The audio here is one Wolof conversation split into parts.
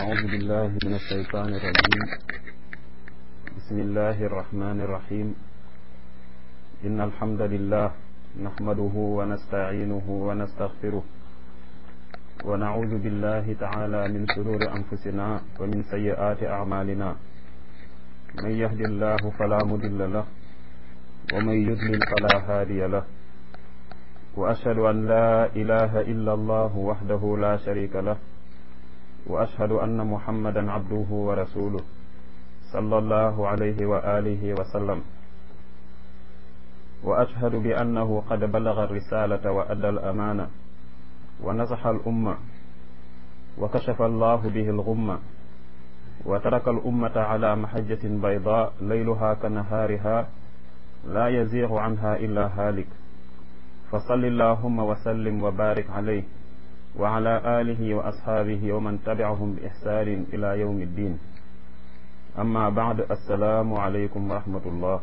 أعوذ بالله من الشيطان الرجيم بسم الله الرحمن الرحيم إن الحمد لله نحمده ونستعينه ونستغفره ونعوذ بالله تعالى من شرور أنفسنا ومن سيئات أعمالنا من يهد الله فلا مضل له ومن يضلل فلا هادي له وأشهد أن لا إله إلا الله وحده لا شريك له وأشهد أن محمدا عبده ورسوله صلى الله عليه وآله وسلم وأشهد بأنه قد بلغ الرسالة وأدى الأمانة ونصح الأمة وكشف الله به الغمة وترك الأمة على محجة بيضاء ليلها كنهارها لا يزيغ عنها إلا هالك فصل اللهم وسلم وبارك عليه وعلى آله وأصحابه ومن تبعهم بإحسان إلى يوم الدين أما بعد السلام عليكم ورحمة الله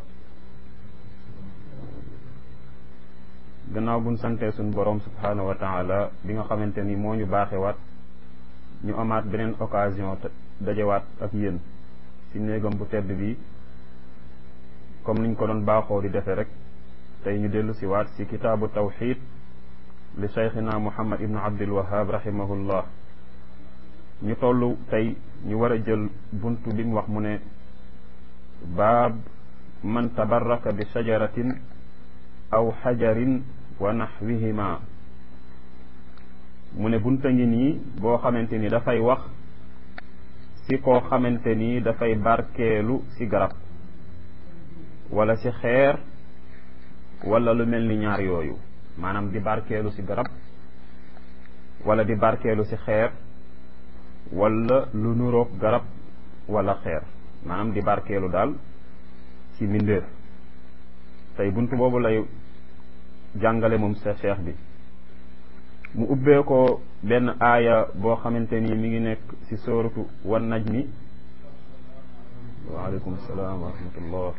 gannaaw buñ santee suñ borom subhaanahu wa taala bi nga xamante ni moo ñu baaxewaat ñu amaat beneen occasion dajewaat ak yéen ci néegam bu tedd bi comme niñ ko doon baaxoo di defee rek tey ñu dellu si waat si kitaabu tawxid li cheikhina muhammad ibnu abdul wahab rahimahullah ñu toll tey ñu war a jël buntu bi mu wax mu ne baab man tabarraka bi shajaratin aw xajarin wa naxwihima mu ne bunta ngi nii boo xamante ni dafay wax si koo xamante ni dafay barkeelu si garab wala si xeer wala lu mel ni ñaar yooyu maanaam di barkeelu si garab wala di barkeelu si xeer wala lu nuroog garab wala xeer maanaam di barkeelu daal ci mbindeef tey buntu boobu lay jàngale moom sa cheikh bi mu ubbee ko benn aaya boo xamante ni mi ngi nekk ci sóoratu wan najmi waaleykum salaam wa rahmatullah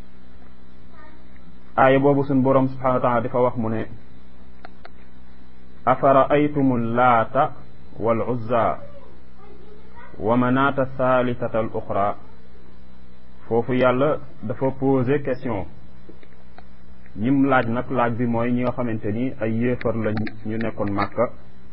aaya boobu suñ boroom subhanahu wa taala dafa wax mu ne afara aytumu laata wal uzza wa manaata thalithata al uxra foofu yàlla dafa posé question ñim laaj nag laaj bi mooy ñi nga xamante ni ay yéefar lañ ñu nekkoon màkka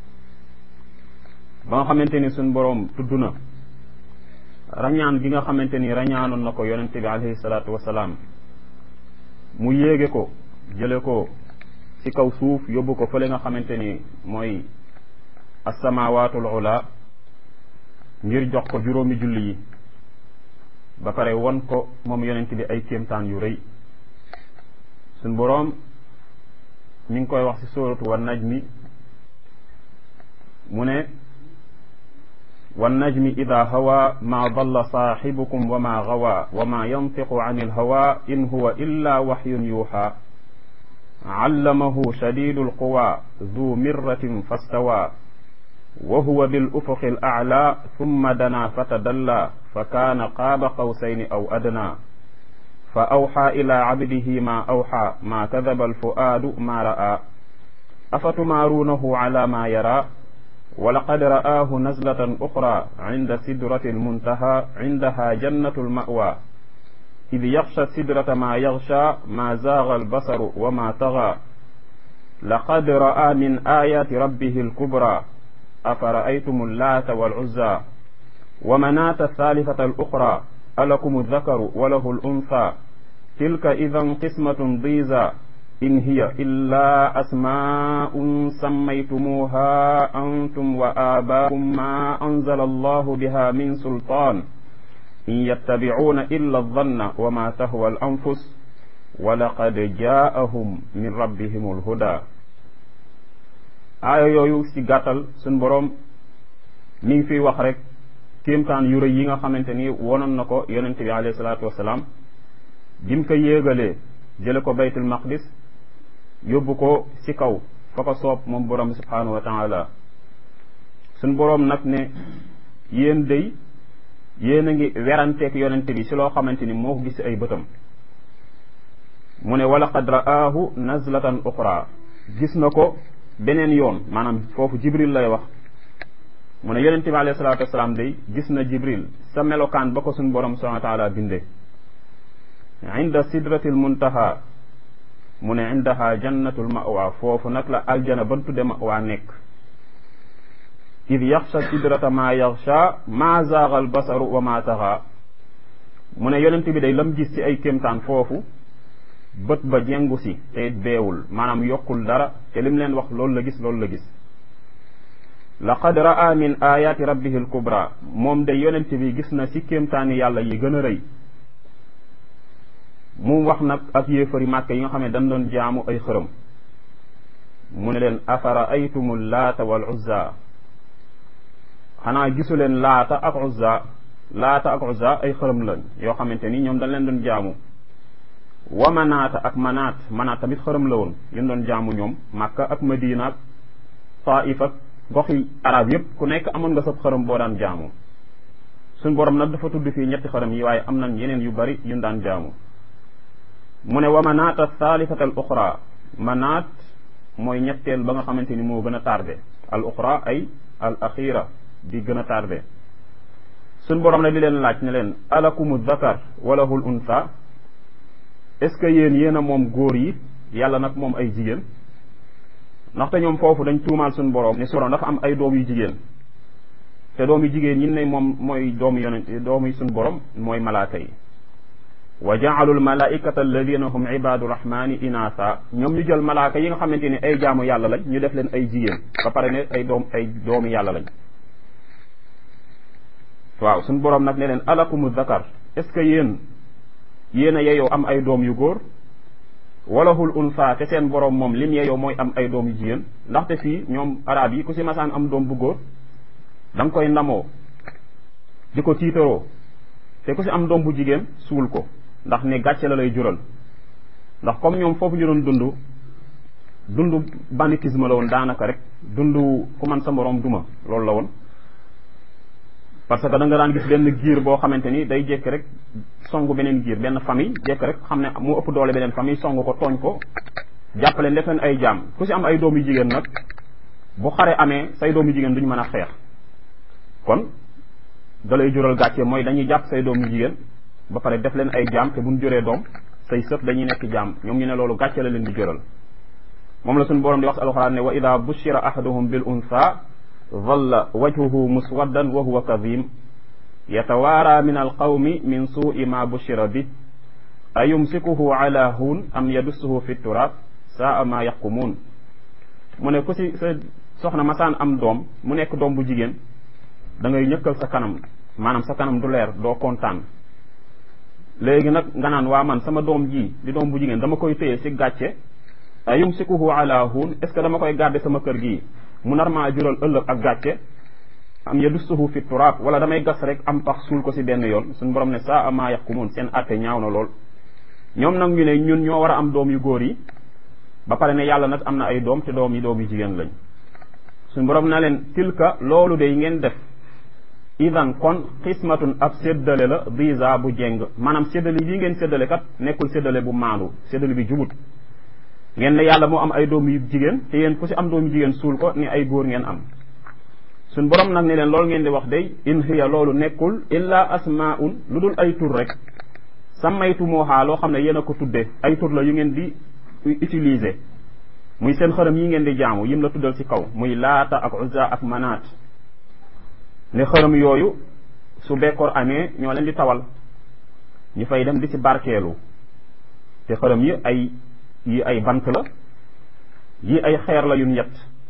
ba nga xamante ni suñ boroom tudd na rañaan gi nga xamante ni rañaanoon na ko yonente bi alayhi salaatu wasalaam mu yéege ko jële ko ci kaw suuf yóbbu ko fële nga xamante ni mooy assamawaatul ula ngir jox ko juróomi julli yi ba pare won ko moom yonent bi ay kéemtaan yu rëy suñ boroom mi ngi koy wax ci sóoratu wan najmi mu ne wan najmi ida hawa ma dalla saaxibukum wa ma gawa wa ma yantiqu an ilhawa in huwa illa waxyun yuuxa allamahu shadidu alquwa du mirratin fastawa wa huwa bil ufuqi al a'la thumma dana fatadalla fa kaana qaaba qawsayni aw adna fa awxa ila cabdihi ma awxa ma kadaba alfuaadu ma ra'a afatumaaruunahu ala ma yara ولقد رآه نزلة أخرى عند سدرة المنتهى عندها جنة المأوى إذ يغشى السدرة ما يغشى ما زاغ البصر وما طغى لقد رأى من آيات ربه الكبرى أفرأيتم اللات والعزى ومناة الثالثة الأخرى ألكم الذكر وله الأنثى تلك إذا قسمة ضيزى إن هي إلا أسماء سميتموها أنتم وآباؤكم ما أنزل الله بها من سلطان إن يتبعون إلا الظن وما تهوى الأنفس ولقد جاءهم من ربهم الهدى aaya yooyu ci gàttal suñ boroom mi ngi fiy wax rek kéemtaan yu rëy yi nga xamante ni wonoon na ko yonente bi alayhi salaatu wasalaam bi mu ko yéegalee jële ko baytul maqdis yóbbu ko ci kaw fa ko soob moom borom bi subhanahu wa taala suñ boroom nag ne yéen day yéen a ngi weranteek yonente bi ci loo xamante ni moo ko gis ay bëtam mu ne wala qad ra'aahu nazlatan uxra gis na ko beneen yoon maanaam foofu jibril lay wax mu ne yonente bi alayhi salaatu wasalaam day gis na jibril sa melokaan ba ko suñ borom subhanahu wa taala binde inda sidratil muntaha mu ne indaha jannatul mawa foofu nag la aljana ban tudde mawa nekk id yaxsha sidrata ma yaxsha ma zaaga al basaru wa ma taxa mu ne yonent bi day lam gis ci ay kéemtaan foofu bët ba jengu si te beewul maanaam yokkul dara te lim leen wax loolu la gis loolu la gis laqad raa min ayaati rabbihi al kubra moom day yonent bi gis na ci kéemtaani yàlla yi gën a rëy mu wax nag ak yéefari màkk yi nga xam ne dañ doon jaamu ay xërëm mu ne leen afara aytumu laata wal uzza xanaa gisu leen laata ak uzza laata ak uzza ay xërëm lañ yoo xamante ni ñoom dañ leen doon jaamu wa manaata ak manaat manaat tamit xërëm la woon yéen doon jaamu ñoom màkka ak madina ak taif ak goxi arab yépp ku nekk amoon nga sab xërëm boo daan jaamu suñ borom nag dafa tudd fii ñetti xërëm yi waaye am nañ yeneen yu bari yuñ daan jaamu mu ne wa manaata thalithata al uxra manaat mooy ñetteel ba nga xamante ni moo gën a tardé al uxra ay al axira di gën a tardé suñ borom nag di leen laaj ne leen alakumu dakar walahul unsa est ce que yéen yéen a moom góor yi yàlla nag moom ay jigéen ndaxte ñoom foofu dañ tuumaal suñ borom ne suron dafa am ay doom yu jigéen te doom yu jigéen ñi ne moom mooy doomu yonent doomu suñ borom mooy malaaka yi wa jaalu almalaikata alladina hum ibadu rahmani inaasa ñoom ñu jël malaaka yi nga xamante ni ay jaamu yàlla lañ ñu def leen ay jigéen ba pare ne ay doom ay doomi yàlla lañ waaw suñ boroom nag ne leen alakumu zakar est ce que yéen yéen a yeyoo am ay doom yu góor walahul unsa te seen boroom moom lim yeyoo mooy am ay doom yu jigéen ndaxte fii ñoom arab yi ku si masaan am doom bu góor da nga koy ndamoo di ko tiitaroo te ku si am doom bu jigéen suul ko ndax ne gàcce la lay jural ndax comme ñoom foofu ñu doon dund dund banditisme la woon daanaka rek dund ku man sa moroom duma loolu la woon parce que da nga daan gis benn giir boo xamante ni day jékk rek song beneen giir benn famille jékk rek xam ne moo ëpp doole beneen famille song ko tooñ ko jàppale def leen ay jaam ku si am ay doom yu jigéen nag bu xare amee say doom yu jigéen duñu mën a xeex kon da lay jural gàcce mooy dañuy jàpp say doom yu jigéen ba pare def leen ay jaam te buñ juree doom say sët dañuy nekk jaam ñoom ñu ne loolu gàcce la leen di jural moom la suñu borom di wax alxuraan ne wa ida bushira ahaduhum bil unsa dhalla wajhuhu muswaddan wa huwa kadhim yatawaara min alqawmi min suui ma bushira bi ayumsikuhu ala hun am yadussuhu fi turab saa ma yaqumuun mu ne ku si sa soxna masaan am doom mu nekk doom bu jigéen da ngay ñëkkal sa kanam maanaam sa kanam du leer doo kontaan léegi nag nga naan waa man sama doom ji di doom bu jigéen dama koy téye si gàcce ayumsikuhu ala hun est ce que dama koy garder sama kër gii mu nar maa jural ëllëg ak gàcce am yadussuhu fi turaab wala damay gas rek am pax suul ko si benn yoon suñu borom ne saa ama yaqumuun seen atte ñaaw na lool ñoom nag ñu ne ñun ñoo war a am doom yu góor yi ba pare ne yàlla nag am na ay doom te doom yi doom yu jigéen lañ suñu borom na leen tilka loolu de ngeen def idan kon xismatun ab séddale la visa bu jeng maanaam séddale bii ngeen séddale kat nekkul séddale bu maandu séddale bi jubut ngeen ne yàlla moo am ay doom yu jigéen te yéen ku si am doom yu jigéen suul ko ni ay góor ngeen am suñ borom nag ne leen loolu ngeen di wax day in hiya loolu nekkul illa asmaun lu dul ay tur rek sammaytu mooxaa loo xam ne yéen a ko tudde ay tur la yu ngeen di utiliser muy seen xërëm yi ngeen di jaamu yim la tuddal ci kaw muy laata ak uzza ak manaat ne xërëm yooyu su bekkoor amee ñoo leen di tawal ñu fay dem di ci barkeelu te xërëm yi ay yi ay bant la yi ay xeer la yu ñett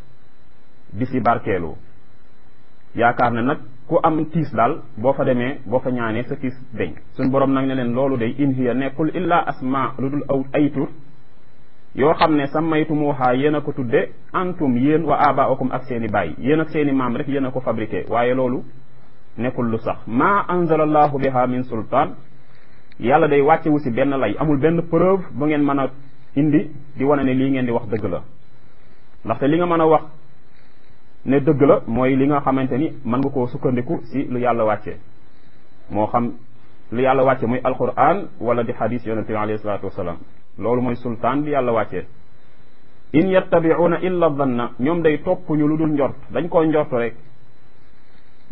di ci barkeelu yaakaar ne nag ku am tiis daal boo fa demee boo fa ñaanee sa tiis deñ suñ borom nag ne leen loolu day in hiya nekkul illa asma lu dul aw ay tur yoo xam ne sammaytumuha yéen a ko tudde antum yéen wa abaakum ak seeni baay yéen ak seeni maam rek yéen a ko fabriqué waaye loolu nekkul lu sax ma anzalallahu biha min sultaan yàlla day wàccewu si benn lay amul benn preuve bu ngeen mën a indi di wane ne lii ngeen di wax dëgg la ndaxte li nga mën a wax ne dëgg la mooy li nga xamante ni mën nga koo sukkandiku si lu yàlla wàcce moo xam lu yàlla wàcce muy alquran wala di hadis yonente bi alayhi salatu wasalaam loolu mooy sultaan bi yàlla wàccee in yattabi'una illa dhanna ñoom day topp ñu lu dul njort dañ koo njort rek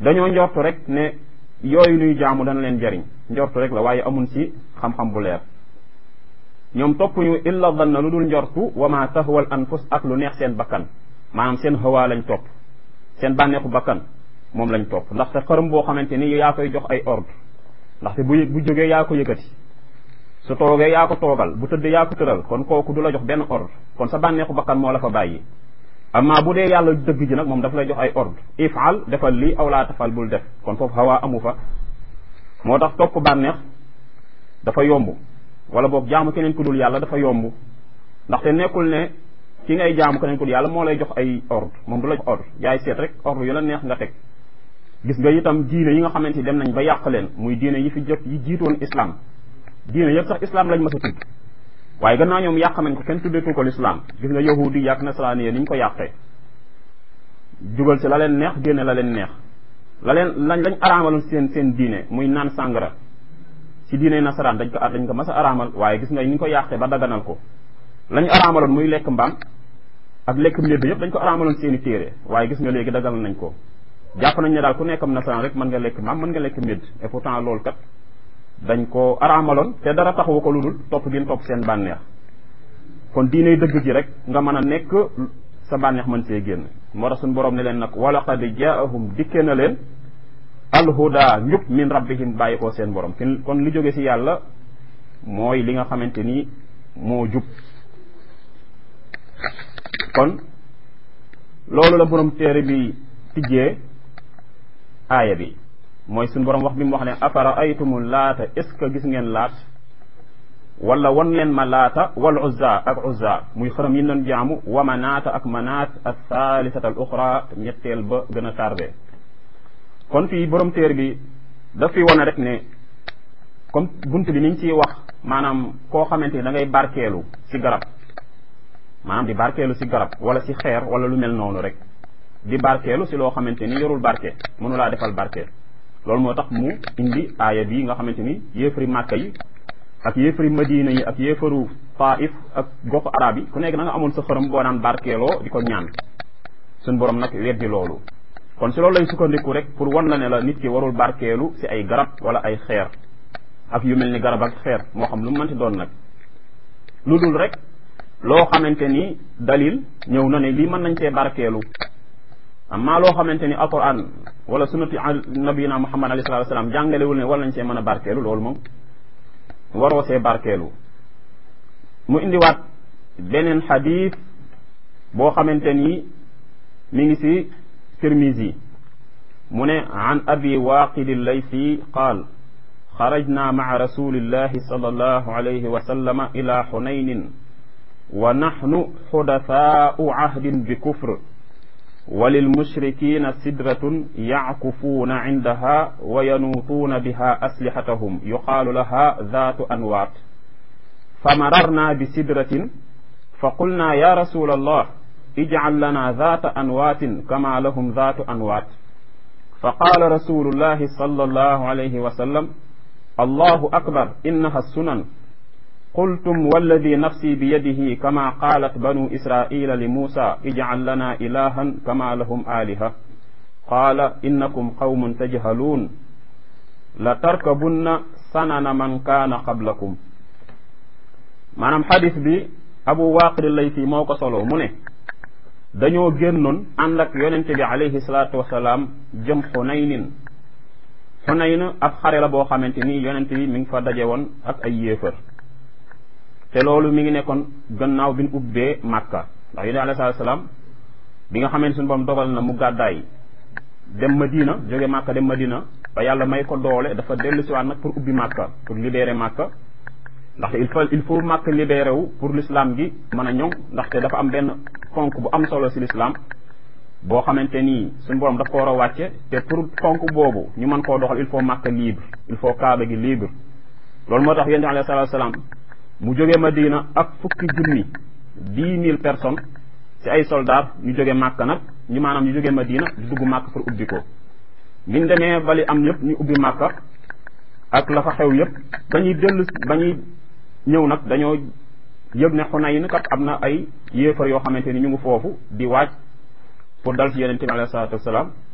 dañoo njortu rek ne yooyu nuy jaamu dana leen jariñ njortu rek la waaye amun ci xam-xam bu leer ñoom toppuñu illa danna lu dul njortu wa ma tahwal anfus ak lu neex seen bakkan maanaam seen hawaa lañ topp seen bànneexu bakkan moom lañ topp ndaxte xërëm boo xamante ni yaa koy jox ay ordre ndaxte bu bu jógee yaa ko yëkkati su toogee yaa ko toogal bu tëddee yaa ko tëral kon kooku du la jox benn ordre kon sa bànneexu bakkan moo la fa bàyyi amma bu dee yàlla dëgg ji nag moom dafa lay jox ay ordre ifal defal lii aw laa tafal bul def kon foofu hawaa amu fa moo tax topp bànneex dafa yomb wala boog jaamu keneen ku dul yàlla dafa yomb ndaxte nekkul ne ki ngay jaamu keneen ku dul yàlla moo lay jox ay ordre moom du la jox ordre yaay seet rek ordre yu la neex nga teg gis nga itam diine yi nga xamante ni dem nañ ba yàq leen muy diine yi fi jot yi jiitoon islam diine yëpp sax islam lañ mas a tudd waaye gannaaw ñoom yàq nañ ko kenn tuddeetu ko l'islam gis nga yahudi yàq nasaraani ni ñu ko yàqee jugal ci la leen neex génne la leen neex la leen lañ lañ araamaloon seen seen diine muy naan sàngara ci diine nasaraan dañ ko dañ ko mas a araamal waaye gis nga ni ñu ko yàqee ba daganal ko lañ araamaloon muy lekk mbaam ak lekk mbedd yëpp dañ ko araamaloon seeni téere waaye gis nga léegi daganal nañ ko jàpp nañ ne daal ku nekkam nasaraan rek mën nga lekk mbaam mën nga lekk mbedd et pourtant loolu kat dañ ko araamaloon te dara taxawu ko lu dul topp gin topp seen bànneex kon diine dëgg ji rek nga mën a nekk sa bànneex mën see génn moo tax suñu borom ne leen nag wala qad jaahum dikke na leen alhuda njub min rabbihim bàyyi koo seen borom kon li jóge ci yàlla mooy li nga xamante ni moo jub kon loolu la borom téere bi tijjee aaya bi mooy suñu borom wax bi mu wax ne afara aytumu laata est ce que gis ngeen laat wala wan leen ma laata wal uzza ak uzza muy xërëm yi doon jaamu wa manaata ak manaat ak thaalisata al uxra ñetteel ba gën a tardé kon fii borom téere bi daf fi wane rek ne comme bunt bi niñ ciy wax maanaam koo xamante ni da ngay barkeelu ci garab maanaam di barkeelu ci garab wala ci xeer wala lu mel noonu rek di barkeelu ci loo xamante ni yorul barke mënulaa defal barke loolu moo tax mu indi aaya bi nga xamante ni yéefari màkka yi ak yéefari madina yi ak yéefaru taif ak goxu arab yi ku nekk da nga amoon sa xërëm boo naan barkeeloo di ko ñaan suñ borom nag weddi loolu kon si loolu lay sukkandiku rek pour wan la ne la nit ki warul barkeelu si ay garab wala ay xeer ak yu mel ni garab ak xeer moo xam lu mu mënti doon nag lu dul rek loo xamante ni dalil ñëw na ne lii mën nañ see barkeelu amma loo xamante ni alquran wala sunnati nabiyina muhammad alayhi salatu wasalam jàngalewul ne wala nañ see mën a barkeelu loolu moom waroo see barkeelu mu indiwaat beneen xadis boo xamante ni mi ngi si tirmisi mu ne an abi waaqidi laysi qaal xarajna maca rasulillahi sal allahu alayhi wa sallama ila xunaynin wa naxnu xudafaau cahdin bi kufr وللمشركين سدرة يعكفون عندها وينوطون بها أسلحتهم يقال لها ذات أنواط فمررنا بسدرة فقلنا يا رسول الله اجعل لنا ذات أنوات كما لهم ذات أنوات فقال رسول الله صلى الله عليه وسلم الله أكبر إنها السنن قلتم والذي نفسي بيده كما قالت بنو إسرائيل لموسى اجعل لنا إلها كما لهم آلهة قال إنكم قوم تجهلون لتركبن سنن من كان قبلكم maanaam xadis bi abu waaqid laysi moo ko solo mu ne dañoo génnoon ànd ak yonente bi alayhi salaatu wasalaam jëm xunaynin xunayn ab xare la boo xamante ni yonente bi mi ngi fa daje woon ak ay yéefar te loolu mi ngi nekkoon gannaaw bi ñu ubbee màkka ndax yonente alayhi salaatu wasalaam bi nga xamante suñu borom dogal na mu gàddaay dem madina jóge màkka dem madina ba yàlla may ko doole dafa dellu siwaat nag pour ubbi màkka pour libérer màkka ndaxte il faut il faut màkk libéré wu pour l'islam gi mën a ñoŋ ndaxte dafa am benn fonk bu am solo si l'islam boo xamante nii suñu borom daf ko war a wàcce te pour fonk boobu ñu mën koo doxal il faut màkk libre il faut kaaba gi libre loolu moo tax yonent alayhi salaatu salaam mu jóge Madina ak fukki junni dix mille personnes ci ay soldats ñu jóge màkk nag ñu maanaam ñu jóge Madina di dugg màkk pour ubbi ko biñ demee bali am yëpp ñu ubbi màkka ak la fa xew yëpp bañuy dellu bañuy ñëw nag dañoo yëg ne Xunayn kat am na ay yéefar yoo xamante ni ñu ngi foofu di waaj pour dal ci yonente bi alayhi salaatu wasalaam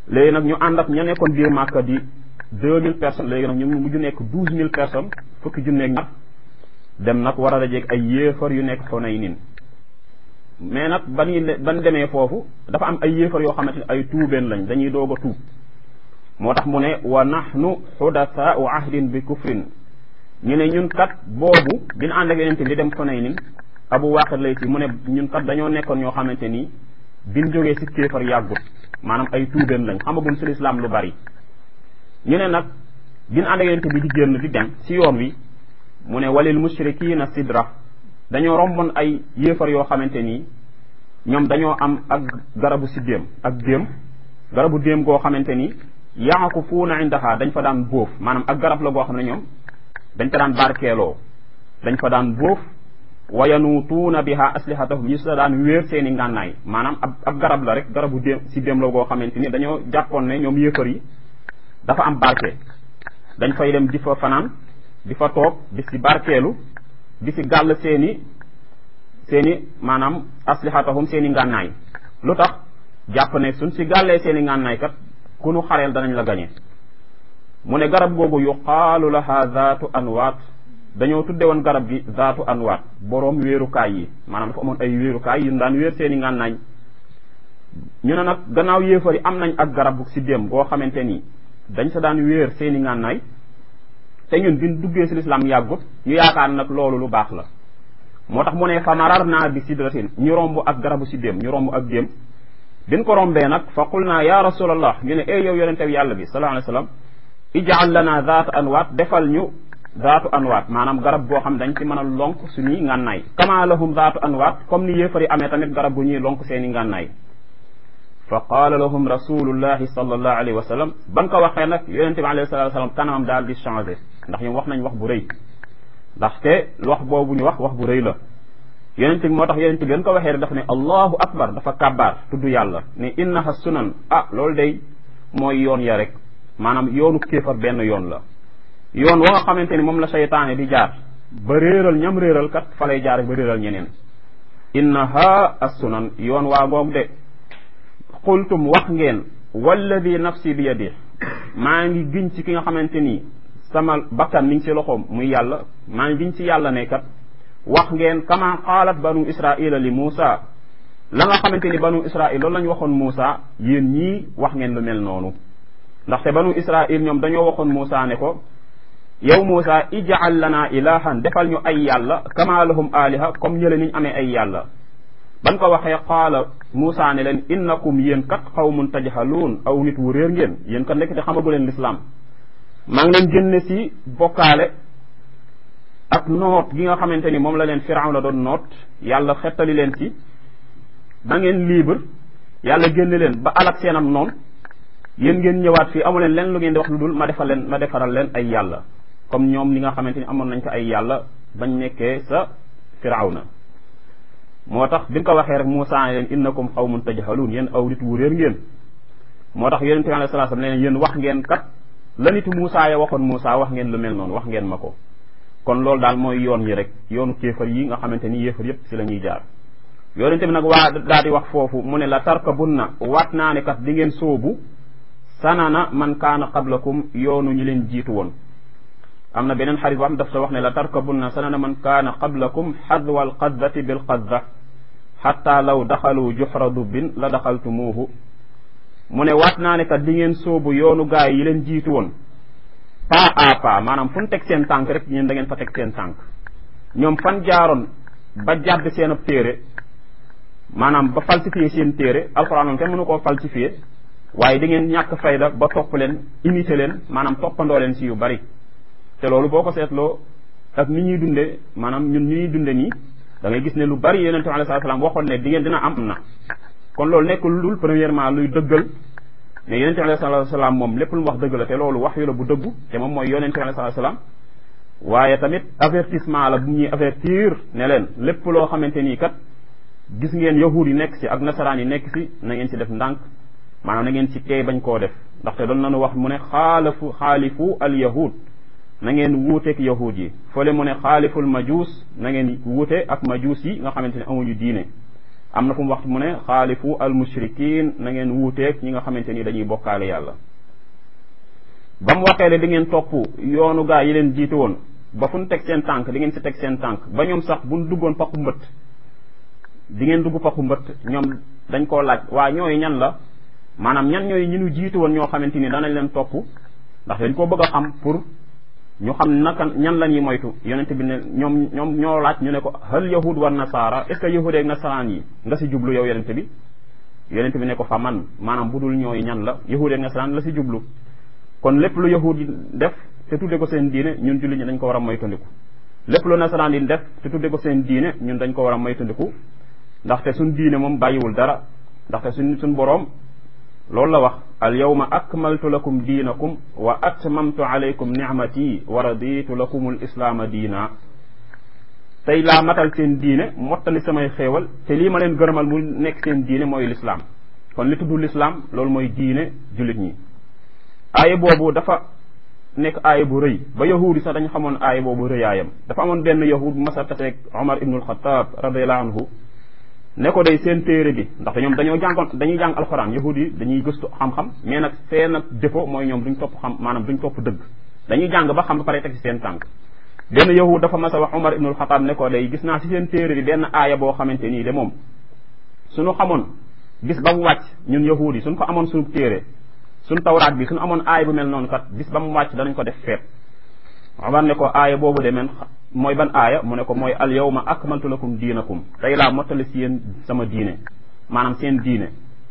léegi nag ñu ànd ak ña nekkoon biir Màkka di deux mille personnes léegi nag ñu mujj nekk douze mille personnes fukki junneeg ñaar dem nag war a dajeeg ay yéefar yu nekk Xunaynin mais nag ban ban demee foofu dafa am ay yéefar yoo xamante ne ay tuubeen lañ dañuy doog a tuub moo tax mu ne wa nahnu xudasaau ahdin bi kufrin ñu ne ñun kat boobu dina ànd ak yonente bi di dem Xunaynin abu waaqid lay si mu ne ñun kat dañoo nekkoon ñoo xamante ni biñ jógee si kéefar yàggut maanaam ay tuubeen lañ xamaguñ si lislaam lu bari ñu ne nag bin ànd ak yonente bi di génn di dem si yoon wi mu ne walil mushrikiina sidra dañoo romboon ay yéefar yoo xamante nii ñoom dañoo am ak garabu si déem ak déem garabu déem goo xamante ni yaakufuuna indaha dañ fa daan bóof maanaam ak garab la goo xam ne ñoom dañ fa daan barkeeloo dañ fa daan bóof wa yanuutuuna biha aslihatahum ñu sa daan wéer seeni ngànnaay maanaam ab ab garab la rek garabu déem si déem la goo xamante ni dañoo jàppoon ne ñoom yéefar yi dafa am barke dañ fay dem di fa fanaan di fa toog di si barkeelu di si gàll seeni seeni maanaam aslihatahum seeni ngànnaay lu tax jàpp ne suñ si gàllee seeni ngànnaay kat ku nu xareel danañ la gañe mu ne garab googu yuqaalu laha zaatu anwaat dañoo tudde woon garab gi zaatu anwaat boroom wéerukaay yi maanaam dafa amoon ay wéerukaay yu daan wéer seeni ngànnaay ñu ne nag gannaaw yéefar yi am nañ ak garab si dem goo xamante ni dañ sa daan wéer seeni ngànnaay te ñun biñ duggee si lislaam yàggut ñu yaakaar nag loolu lu baax la moo tax mu ne fa marar naa bi sidratin ñu romb ak garabu si déem ñu romb ak déem biñ ko rombee nag fa qul naa ya rasulallah ñu ne ey yow yonente yàlla bi sallallahu alayhi wa sallam ijaal lana zaatu anwaat defal ñu zaatu anwaat maanaam garab boo xam dañ ci mën a lonk suñuy ngànnaay kama lahum zaatu anwaat comme ni yéefar yi amee tamit garab bu ñuy lonk seeni ngànnaay fa qaala lahum rasulullahi sallallahu alayhi wa sallam ban ko waxee nag yonente bi alayhi salatu wasalam kanamam daal di changé ndax ñoom wax nañ wax bu rëy ndaxte wax boobu ñu wax wax bu rëy la yonente bi moo tax yonente bi gën ko waxee rek dafa ne allahu akbar dafa kàbbaar tudd yàlla ne innaha sunan ah loolu day mooy yoon ya rek maanaam yoonu kéefar benn yoon la yoon wa nga xamante ni moom la seytaane di jaar ba réeral ñam réeral kat fa lay jaar ba réeral ñeneen innaha as sunan yoon waa ngoog de qultum wax ngeen walladi nafsi bi yadi maa ngi giñ ci ki nga xamante ni sama bakkan mi ngi ci loxoom muy yàlla maa ngi giñ ci yàlla ne kat wax ngeen kama qaalat banu israila li Muusa la nga xamante ni banu israil loolu la ñu waxoon Muusa yéen ñii wax ngeen lu mel noonu ndaxte banu israil ñoom dañoo waxoon Muusa ne ko yow Muusa ij'al lana ilahan defal ñu ay yàlla kama lahum aliha comme ñële niñ amee ay yàlla ban ko waxee qaala Muusa ne leen innakum yéen kat qawmun tajhaluun aw nit wu réer ngeen yéen kat nekk te xamagu leen lislaam maa ngi leen génne si bokkaale ak noot gi nga xamante ni moom la leen Firawna doon noot yàlla xettali leen ci ba ngeen libre yàlla génne leen ba alak seen am noonu yéen ngeen ñëwaat fii amu leen leen lu ngeen di wax lu dul ma defal leen ma defaral leen ay yàlla comme ñoom li nga xamante ni amoon nañ ko ay yàlla bañ nekkee sa Firawna moo tax bi nga ko waxee rek Muusaa leen innakum qawmun tajhaluun yéen aw nit wu réer ngeen moo tax yonente bi alayhi salaatu salaam leen yéen wax ngeen kat la nitu Muusaa ya waxoon Muusaa wax ngeen lu mel noonu wax ngeen ma ko kon loolu daal mooy yoon yi rek yoonu kéefar yi nga xamante ni yéefar yépp si la ñuy jaar yonente bi nag waa daal di wax foofu mu ne la tarkabunna waat naa ne kat di ngeen sóobu sanana man kaana qablakum yoonu ñi leen jiitu woon am na beneen xarit boo xam daf sa wax ne la tarkabunna sanana man kaana qablakum xadwa alqaddati bilqadda xatta law daxalu juxra dubbin la daxaltumuuhu mu ne waat naa ne kat di ngeen sóobu yoonu gaay yi leen jiitu woon pas à pas maanaam fu ñu teg seen tànk rek ñeen da ngeen fa teg seen tànk ñoom fan jaaroon ba jàdd seen ab téere maanaam ba falsifié seen téere alxuraan moom kenn mënu koo falsifié waaye di ngeen ñàkk fayda ba topp leen imité leen maanaam toppandoo leen si yu bari te loolu boo ko seetloo ak ni ñuy dunde maanaam ñun ñu ñuy dunde nii da ngay gis ne lu bari yonente bi alayhi salaam waxoon ne di ngeen dina am na kon loolu nekk lu dul premièrement luy dëggal ne yonente bi alayhi salaam moom lépp lu mu wax dëgg la te loolu wax yu la bu dëggu te moom mooy yonente bi alayhi salaam waaye tamit avertissement la bu ñuy avertir ne leen lépp loo xamante nii kat gis ngeen yahuud yi nekk si ak nasaraan yi nekk si na ngeen si def ndànk maanaam na ngeen si teey bañ koo def ndaxte doon nañu wax mu ne xaalafu xaalifu al yahud na ngeen wuuteeg yahuud yi fële mu ne xaaliful majuus na ngeen wuute ak majuus yi nga xamante ne amuñu diine am na fu mu waxtu mu ne xaalifu al mushrikin na ngeen wuuteeg ñi nga xamante ni dañuy bokkaale yàlla ba mu waxee ne di ngeen topp yoonu gaa yi leen jiite woon ba fu ñu teg seen tànk di ngeen si teg seen tànk ba ñoom sax bu ñu duggoon paxu mbëtt di ngeen dugg paxu mbëtt ñoom dañ koo laaj waa ñooyu ñan la maanaam ñan ñooyu ñi ñu jiite woon ñoo xamante ni danañ leen topp ndax dañ koo bëgg a xam pour ñu xam naka ñan la ñuy moytu yonente bi ne ñoom ñoom ñoo laaj ñu ne ko hal yahud war nasaara est ce que yahud ak nasaraan yi nga si jublu yow yonente bi yonente bi ne ko fa man maanaam bu dul ñooyu ñan la yahud ak nasaraan la si jublu kon lépp lu yahud yi def te tudde ko seen diine ñun julli ñi dañ ko war a moytandiku lépp lu nasaraan yi def te tudde ko seen diine ñun dañ ko war a moytandiku ndaxte suñ diine moom bàyyiwul dara ndaxte suñ suñ boroom loolu la wax al yawma akmaltu lakum diinakum wa atmamtu alaykum nicmati wa raditu lakum al islaama diina tey laa matal seen diine mottali samay xéewal te lii ma leen gërëmal mu nekk seen diine mooy lislaam kon li tudd lislaam loolu mooy diine jullit ñi aaya boobu dafa nekk aaya bu rëy ba yahuud yi sax dañu xamoon aaya boobu rëyaayam dafa amoon benn yahud bu masa taseeg Omar ibnul Xataab radiallahu anhu ne ko day seen téere bi ndaxte ñoom dañoo jàngoon dañuy jàng alxuraan yahud yi dañuy gëstu xam-xam mais nag seen nag défaut mooy ñoom duñ topp xam maanaam duñ topp dëgg dañuy jàng ba xam ba pare teg ci seen tànk benn yahud dafa mas a wax Omar ibnul Xataab ne ko day gis naa ci seen téere bi benn aaya boo xamante nii de moom suñu xamoon bis ba mu wàcc ñun yahud yi suñ ko amoon suñu téere suñ tawraat bi suñu amoon aaya bu mel noonu kat bis ba mu wàcc danañ ko def feet Omar ne ko aaya boobu de men mooy ban aaya mu ne ko mooy al yawma akmaltu lakum diinakum tey laa mottali si yéen sama diine maanaam seen diine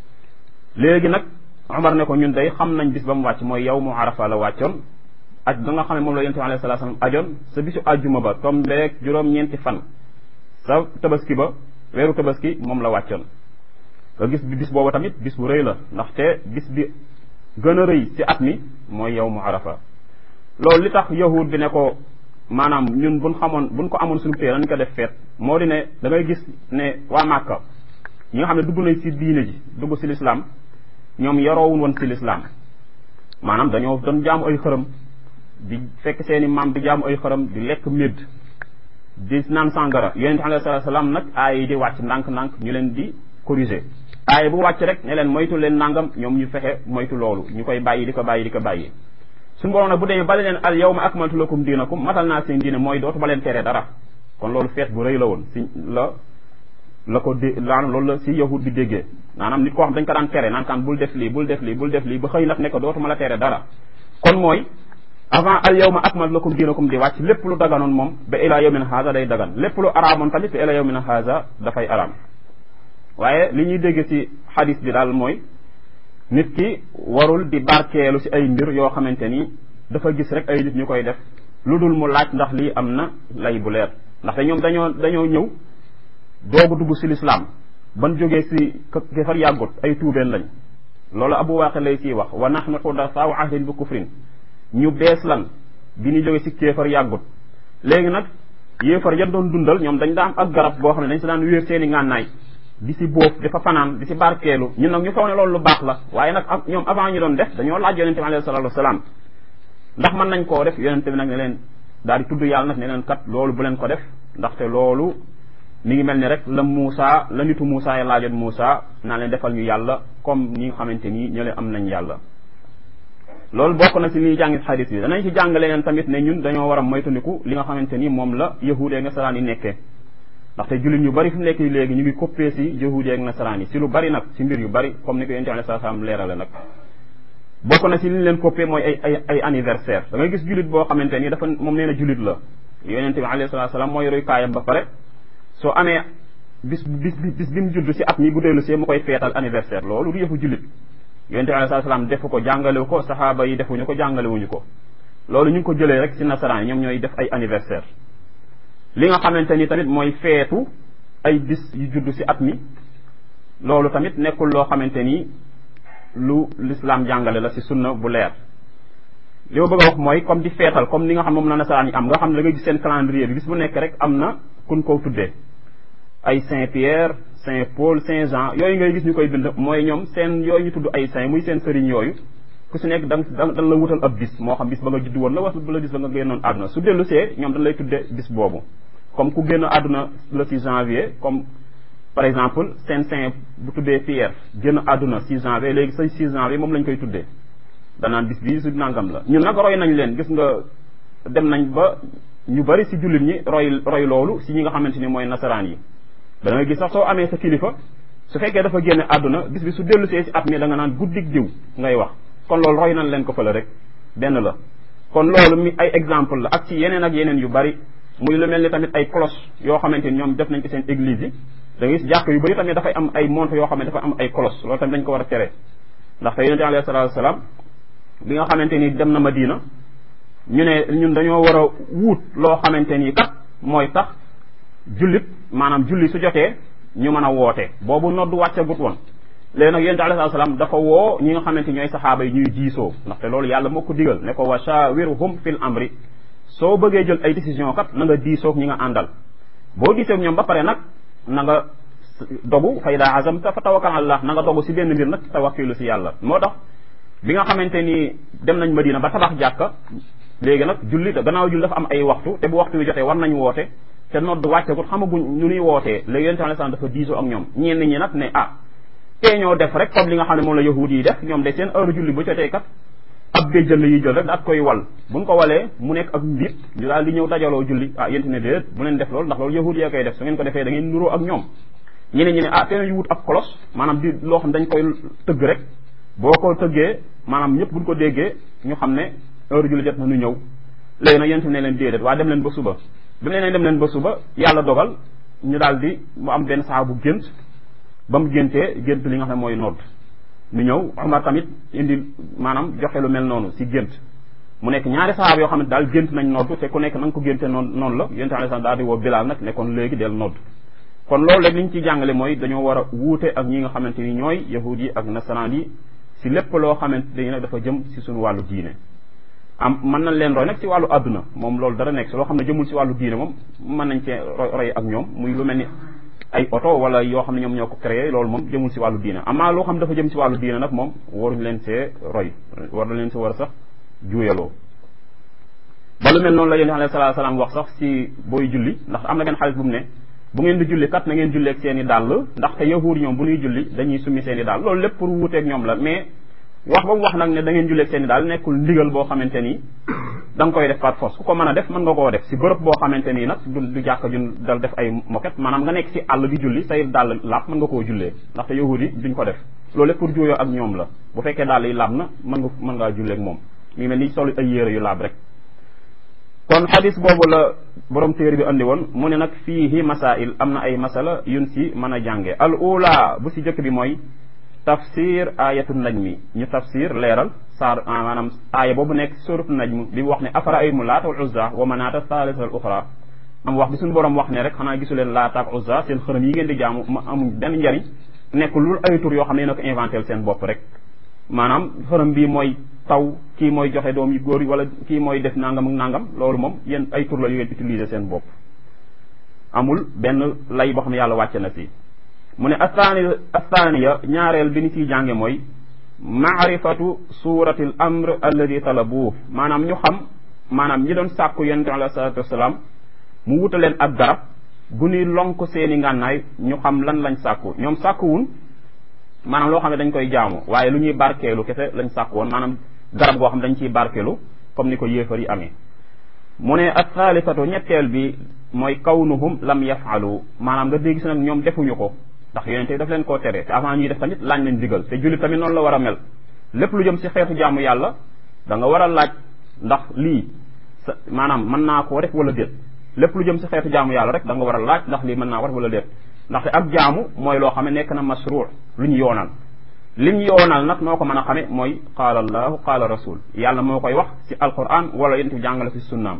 léegi nag Omar ne ko ñun day xam nañ bis ba mu wàcc mooy yow mu arafa la wàccoon aj ba nga xam ne moom la yonent bi alayhi salaatu salaam ajoon sa bisu àjjuma ba tombeeg juróom-ñeenti fan sa tabaski ba weeru tabaski moom la wàccoon nga gis bi bis boobu tamit bis bu rëy la ndaxte bis bi gën a rëy ci at mi mooy yow mu arafa loolu li tax yahud bi ne ko maanaam ñun buñ xamoon buñ ko amoon suñu téere dañ ko def feet moo di ne da ngay gis ne waa Màkka ñi nga xam ne dugg nañ ci diine ji dugg ci lislaam ñoom yaroowun woon ci lislaam maanaam dañoo doon jaamu ay xërëm di fekk seeni maam di jaamu ay xërëm di lekk médd di naan sàngara yonente alayhi salaatu salaam nag aaya yi di wàcc ndànk-ndànk ñu leen di corriger aaya bu wàcc rek ne leen moytu leen nangam ñoom ñu fexe moytu loolu ñu koy bàyyi di ko bàyyi di ko bàyyi suñu borom nag bu demee bale leen al yawma akmaltu lakum diinakum matal naa seen diine mooy dootu ba leen tere dara kon loolu feet bu rëy la woon si la la ko dé laan loolu la si yahud bi déggee maanaam nit koo xam dañ ko daan tere naan kaan bul def lii bul def lii bul def lii ba xëy nag ne ko dootuma la tere dara kon mooy avant al yawma akmaltu lakum diinakum di wàcc lépp lu daganoon moom ba ila yawmin haza day dagan lépp lu araamoon tamit ba ila yawmin haza dafay araam waaye li ñuy dégg ci xadis bi daal mooy nit ki warul di barkeelu ci ay mbir yoo xamante ni dafa gis rek ay nit ñu koy def lu dul mu laaj ndax lii am na lay bu leer ndaxte ñoom dañoo dañoo ñëw doogu dugg ci lislaam ban jógee ci kefar yàggut ay tuubeen lañ loolu abu waaqi lay ciy wax wa nahnu xudasaau ahdin bi kufrin ñu bees lan bi ñu jógee ci kéefar yàggut léegi nag yéefar ya doon dundal ñoom dañ daa am ak garab boo xam ne dañ si daan wéer seeni ngànnaay di si bóof di fa fanaan di si barkeelu ñun nag ñu foog ne loolu lu baax la waaye nag ñoom avant ñu doon def dañoo laaj yonente bi alayhi salatu wasalaam ndax mën nañ koo def yonente bi nag ne leen daal di tudd yàlla nag ne leen kat loolu bu leen ko def ndaxte loolu mi ngi mel ni rek la Muusa la nitu Muusa ya laajoon Muusa naa leen defal ñu yàlla comme ñi nga xamante nii ñële am nañ yàlla loolu bokk na si liy jàngit xadis bi danañ ci jàng leneen tamit ne ñun dañoo war a moytandiku li nga xamante ni moom la yahuudee ak nasaraan yi nekkee ndaxte jullit ñu bari fi mu nekk léegi ñu ngi coppee si yahuudee ak nasaraan yi si lu bari nag si mbir yu bari comme ni ko yonent alayhi salaam leerale nag bokk na si li ñu leen coppee mooy ay ay ay anniversaire da ngay gis jullit boo xamante ni dafa moom nee na jullit la yonent bi alayhi salaam mooy roy kaayam ba pare soo amee bis bis bis bi mu judd si at mi bu dellu see mu koy feetal anniversaire loolu du yëfu jullit yonente bi alayhi salaam defu ko jàngalewu ko saxaaba yi defuñu ko jàngalewuñu ko loolu ñu ngi ko jëlee rek ci nasaraan yi ñoom ñooy def ay anniversaire li nga xamante ni tamit mooy feetu ay bis yu judd ci at mi loolu tamit nekkul loo xamante ni lu l'islam jàngale la ci sunna bu leer li ma bëgg a wax mooy comme di feetal comme ni nga xam moom la nasaraan yi am nga xam ne da nga gis seen calendrier bi bis bu nekk rek am na kun ko tuddee ay Saint Pierre Saint Paul Saint Jean yooyu ngay gis ñu koy bind mooy ñoom seen yooyu ñu tudd ay saint muy seen sëriñ yooyu ku si nekk da da dan la wutal ab bis moo xam bis ba nga judd woon la wala bu la bis ba nga génnoon àdduna su dellu see ñoom dañ lay tudde bis boobu comme ku génn àdduna le 6 janvier comme par exemple seen saint bu tuddee Pierre génn àdduna 6 janvier léegi say 6 janvier moom lañ koy tuddee danaan bis bii su nangam la ñun nag roy nañ leen gis nga dem nañ ba ñu bari si jullit ñi roy roy loolu si ñi nga xamante ni mooy nasaraan yi da nga gis sax soo amee sa kilifa su fekkee dafa génne àdduna bis bi su dellu see si at mi da nga naan guddig diw ngay wax kon loolu roy nañ leen ko fële rek benn la kon loolu mi ay exemple la ak ci yeneen ak yeneen yu bari muy lu mel ni tamit ay cloche yoo xamante ni ñoom def nañ ko seen église yi da ngay gis jàkk yu bari tamit dafay am ay montre yoo xam ne dafa am ay cloche loolu tamit dañ ko war a tere ndaxte yonente alayhi salaatu wasalaam bi nga xamante ni dem na Madina ñu ne ñun dañoo war a wuut loo xamante ni kat mooy tax jullit maanaam julli su jotee ñu mën a woote boobu noddu wàccagut woon léegi nag yonente alayhi salaam dafa woo ñi nga xamante ñooy saxaaba yi ñuy diisoo ndaxte loolu yàlla moo ko digal ne ko wa shawirhum fil amri soo bëggee jël ay décision kat na nga diisoog ñi nga àndal boo diisoog ñoom ba pare nag na nga dogu fa ida azamta fa tawakkal allah na nga dogu si benn mbir nag tawakkilu si yàlla moo tax bi nga xamante ni dem nañ Madina ba tabax jàkka léegi nag julli gannaaw julli dafa am ay waxtu te bu waxtu wi jotee war nañ woote te nodd wàccegut xamaguñ ñu nuy wootee léegi yonente alayhi salaam dafa diisoo ak ñoom ñenn ñi nag ne ah tee ñoo def rek comme li nga xam ne moom la yahud yi def ñoom de seen heure julli bu jotee kat ab béjjën la yi jël rek daat koy wal buñ ko walee mu nekk ak mbir ñu daal di ñëw dajaloo julli ah yénte ne déet bu leen def loolu ndax loolu yahud yee koy def su ngeen ko defee da ngeen nuroo ak ñoom ñeneen ñi ne ah tee ñu wut ab kolos maanaam di loo xam dañ koy tëgg rek boo ko tëggee maanaam ñëpp buñ ko déggee ñu xam ne heure julli jot na ñu ñëw léegi nag yénte ne leen déedéet waa dem leen ba suba bi mu ne leen dem leen ba suba yàlla dogal ñu daal di mu am benn saa bu gént ba mu géntee gént li nga xam ne mooy nodd ñu ñëw Omar tamit indi maanaam joxe lu mel noonu si gént mu nekk ñaari sahaaba yoo xam ne daal gént nañ nodd te ku nekk na nga ko génte noonu noonu la yonent alayhi salaam daal di woo Bilaal nag nekkoon léegi del nodd kon loolu rek li ñu ci jàngale mooy dañoo war a wuute ak ñi nga xamante ni ñooy yahud yi ak nasaraan yi si lépp loo xamante ni nag dafa jëm si suñu wàllu diine am mën nañ leen roy nag si wàllu àdduna moom loolu dara nekk si loo xam ne jëmul si wàllu diine moom mën nañ cee roy ak ñoom muy lu mel ni ay oto wala yoo xam ne ñoom ñoo ko créé loolu moom jëmul si wàllu diine amaa loo xam ne dafa jëm si wàllu diine nag moom waruñ leen see roy war leen si war a sax juuyaloo ba lu mel noonu la yéen alayhi salaatu salaam wax sax si booy julli ndax am na benn xaalis bu mu ne bu ngeen di julli kat na ngeen julleeg seen i dàll ndaxte yahuud ñoom bu ñuy julli dañuy summi seen i dàll loolu lépp pour wuuteeg ñoom la mais wax ba mu wax nag ne da ngeen julleeg seen i daal nekkul ndigal boo xamante ni da nga koy def par force ku ko mën a def mën nga koo def si bërëb boo xamante nii nag du du jàkk jun dal def ay moquette maanaam nga nekk si àll di julli say dàll laab mën nga koo jullee ndaxte yahud yi duñ ko def loolu lépp pour juuyoo ak ñoom la bu fekkee dàll yi laab na mën nga mën ngaa julleeg moom mi mel ni solu ay yére yu laab rek kon xadis boobu la borom téere bi andi woon mu ne nag fiihi masail am na ay masala yun si mën a jànge al ula bu si jëkk bi mooy tafsir ayatu najmi ñu tafsir leeral saar maanaam aaya boobu nekk suratu najm bi mu wax ne afara ay mu laata wal uzza wa manaata thalithata al uxra am wax bi suñu borom wax ne rek xanaa gisu leen laata ak uzza seen xërëm yi ngeen di jaamu ma amuñ benn njariñ nekk lu ay tur yoo xam ne na ko inventé seen bopp rek maanaam xërëm bii mooy taw kii mooy joxe doom yu góor yi wala kii mooy def nangam ak nangam loolu moom yéen ay tur la yu ngeen utiliser seen bopp amul benn lay boo xam ne yàlla wàcce na si mu ne athani athaniya ñaareel bi ni ciy jànge mooy maarifatu surati l amr alladi talabuuf maanaam ñu xam maanaam ñi doon sàkku yonente alayhi salatu wasalaam mu wuta leen ak garab gu ñuy lonk seeni ngànnaay ñu xam lan lañ sàkku ñoom sàkkuwun maanaam loo xam ne dañ koy jaamu waaye lu ñuy barkeelu kese lañ sàkku woon maanaam garab goo xam ne dañ ciy barkeelu comme ni ko yéefar yi amee mu ne ak thalithatu ñetteel bi mooy kawnuhum lam yafalu maanaam nga dégg si nag ñoom defuñu ko ndax yonente bi daf leen koo tere te avant ñuy def tamit laaj nañ digal te jullit tamit noonu la war a mel lépp lu jëm si xeetu jaamu yàlla da nga war a laaj ndax lii sa maanaam mën naa koo def wala déet lépp lu jëm si xeetu jaamu yàlla rek da nga war a laaj ndax lii mën naa ko def wala déet ndaxte ak jaamu mooy loo xam ne nekk na masruu lu ñu yoonal li ñu yoonal nag noo ko mën a xame mooy qaala allahu qaala rasul yàlla moo koy wax si alquran wala yonente bi jàngale si sunnaam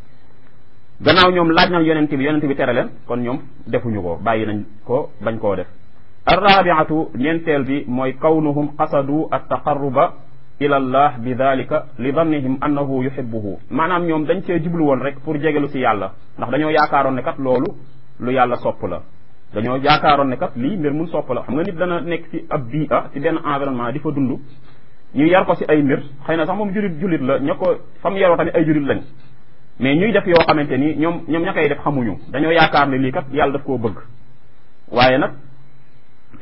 gannaaw ñoom laaj nañ yonent bi yonent bi tere leen kon ñoom defuñu ko bàyyi nañ ko bañ koo def arrabiatu ñeenteel bi mooy kawnuhum qasadu attaqarruba ila allah bi dalika li dannihim annahu yuhibbuhu maanaam ñoom dañ cee jublu woon rek pour jegelu si yàlla ndax dañoo yaakaaroon ne kat loolu lu yàlla sopp la dañoo yaakaaroon ne kat lii mbir mun sopp la xam nga nit dana nekk ci ab bii a ci benn environnement di fa dund ñu yar ko si ay mbir xëy na sax moom julit julit la ña ko fam yaroo tamit ay julit lañ mais ñuy def yoo xamante ni ñoom ñoom ña koy def xamuñu dañoo yaakaar ne lii kat yàlla daf koo bëgg waaye nag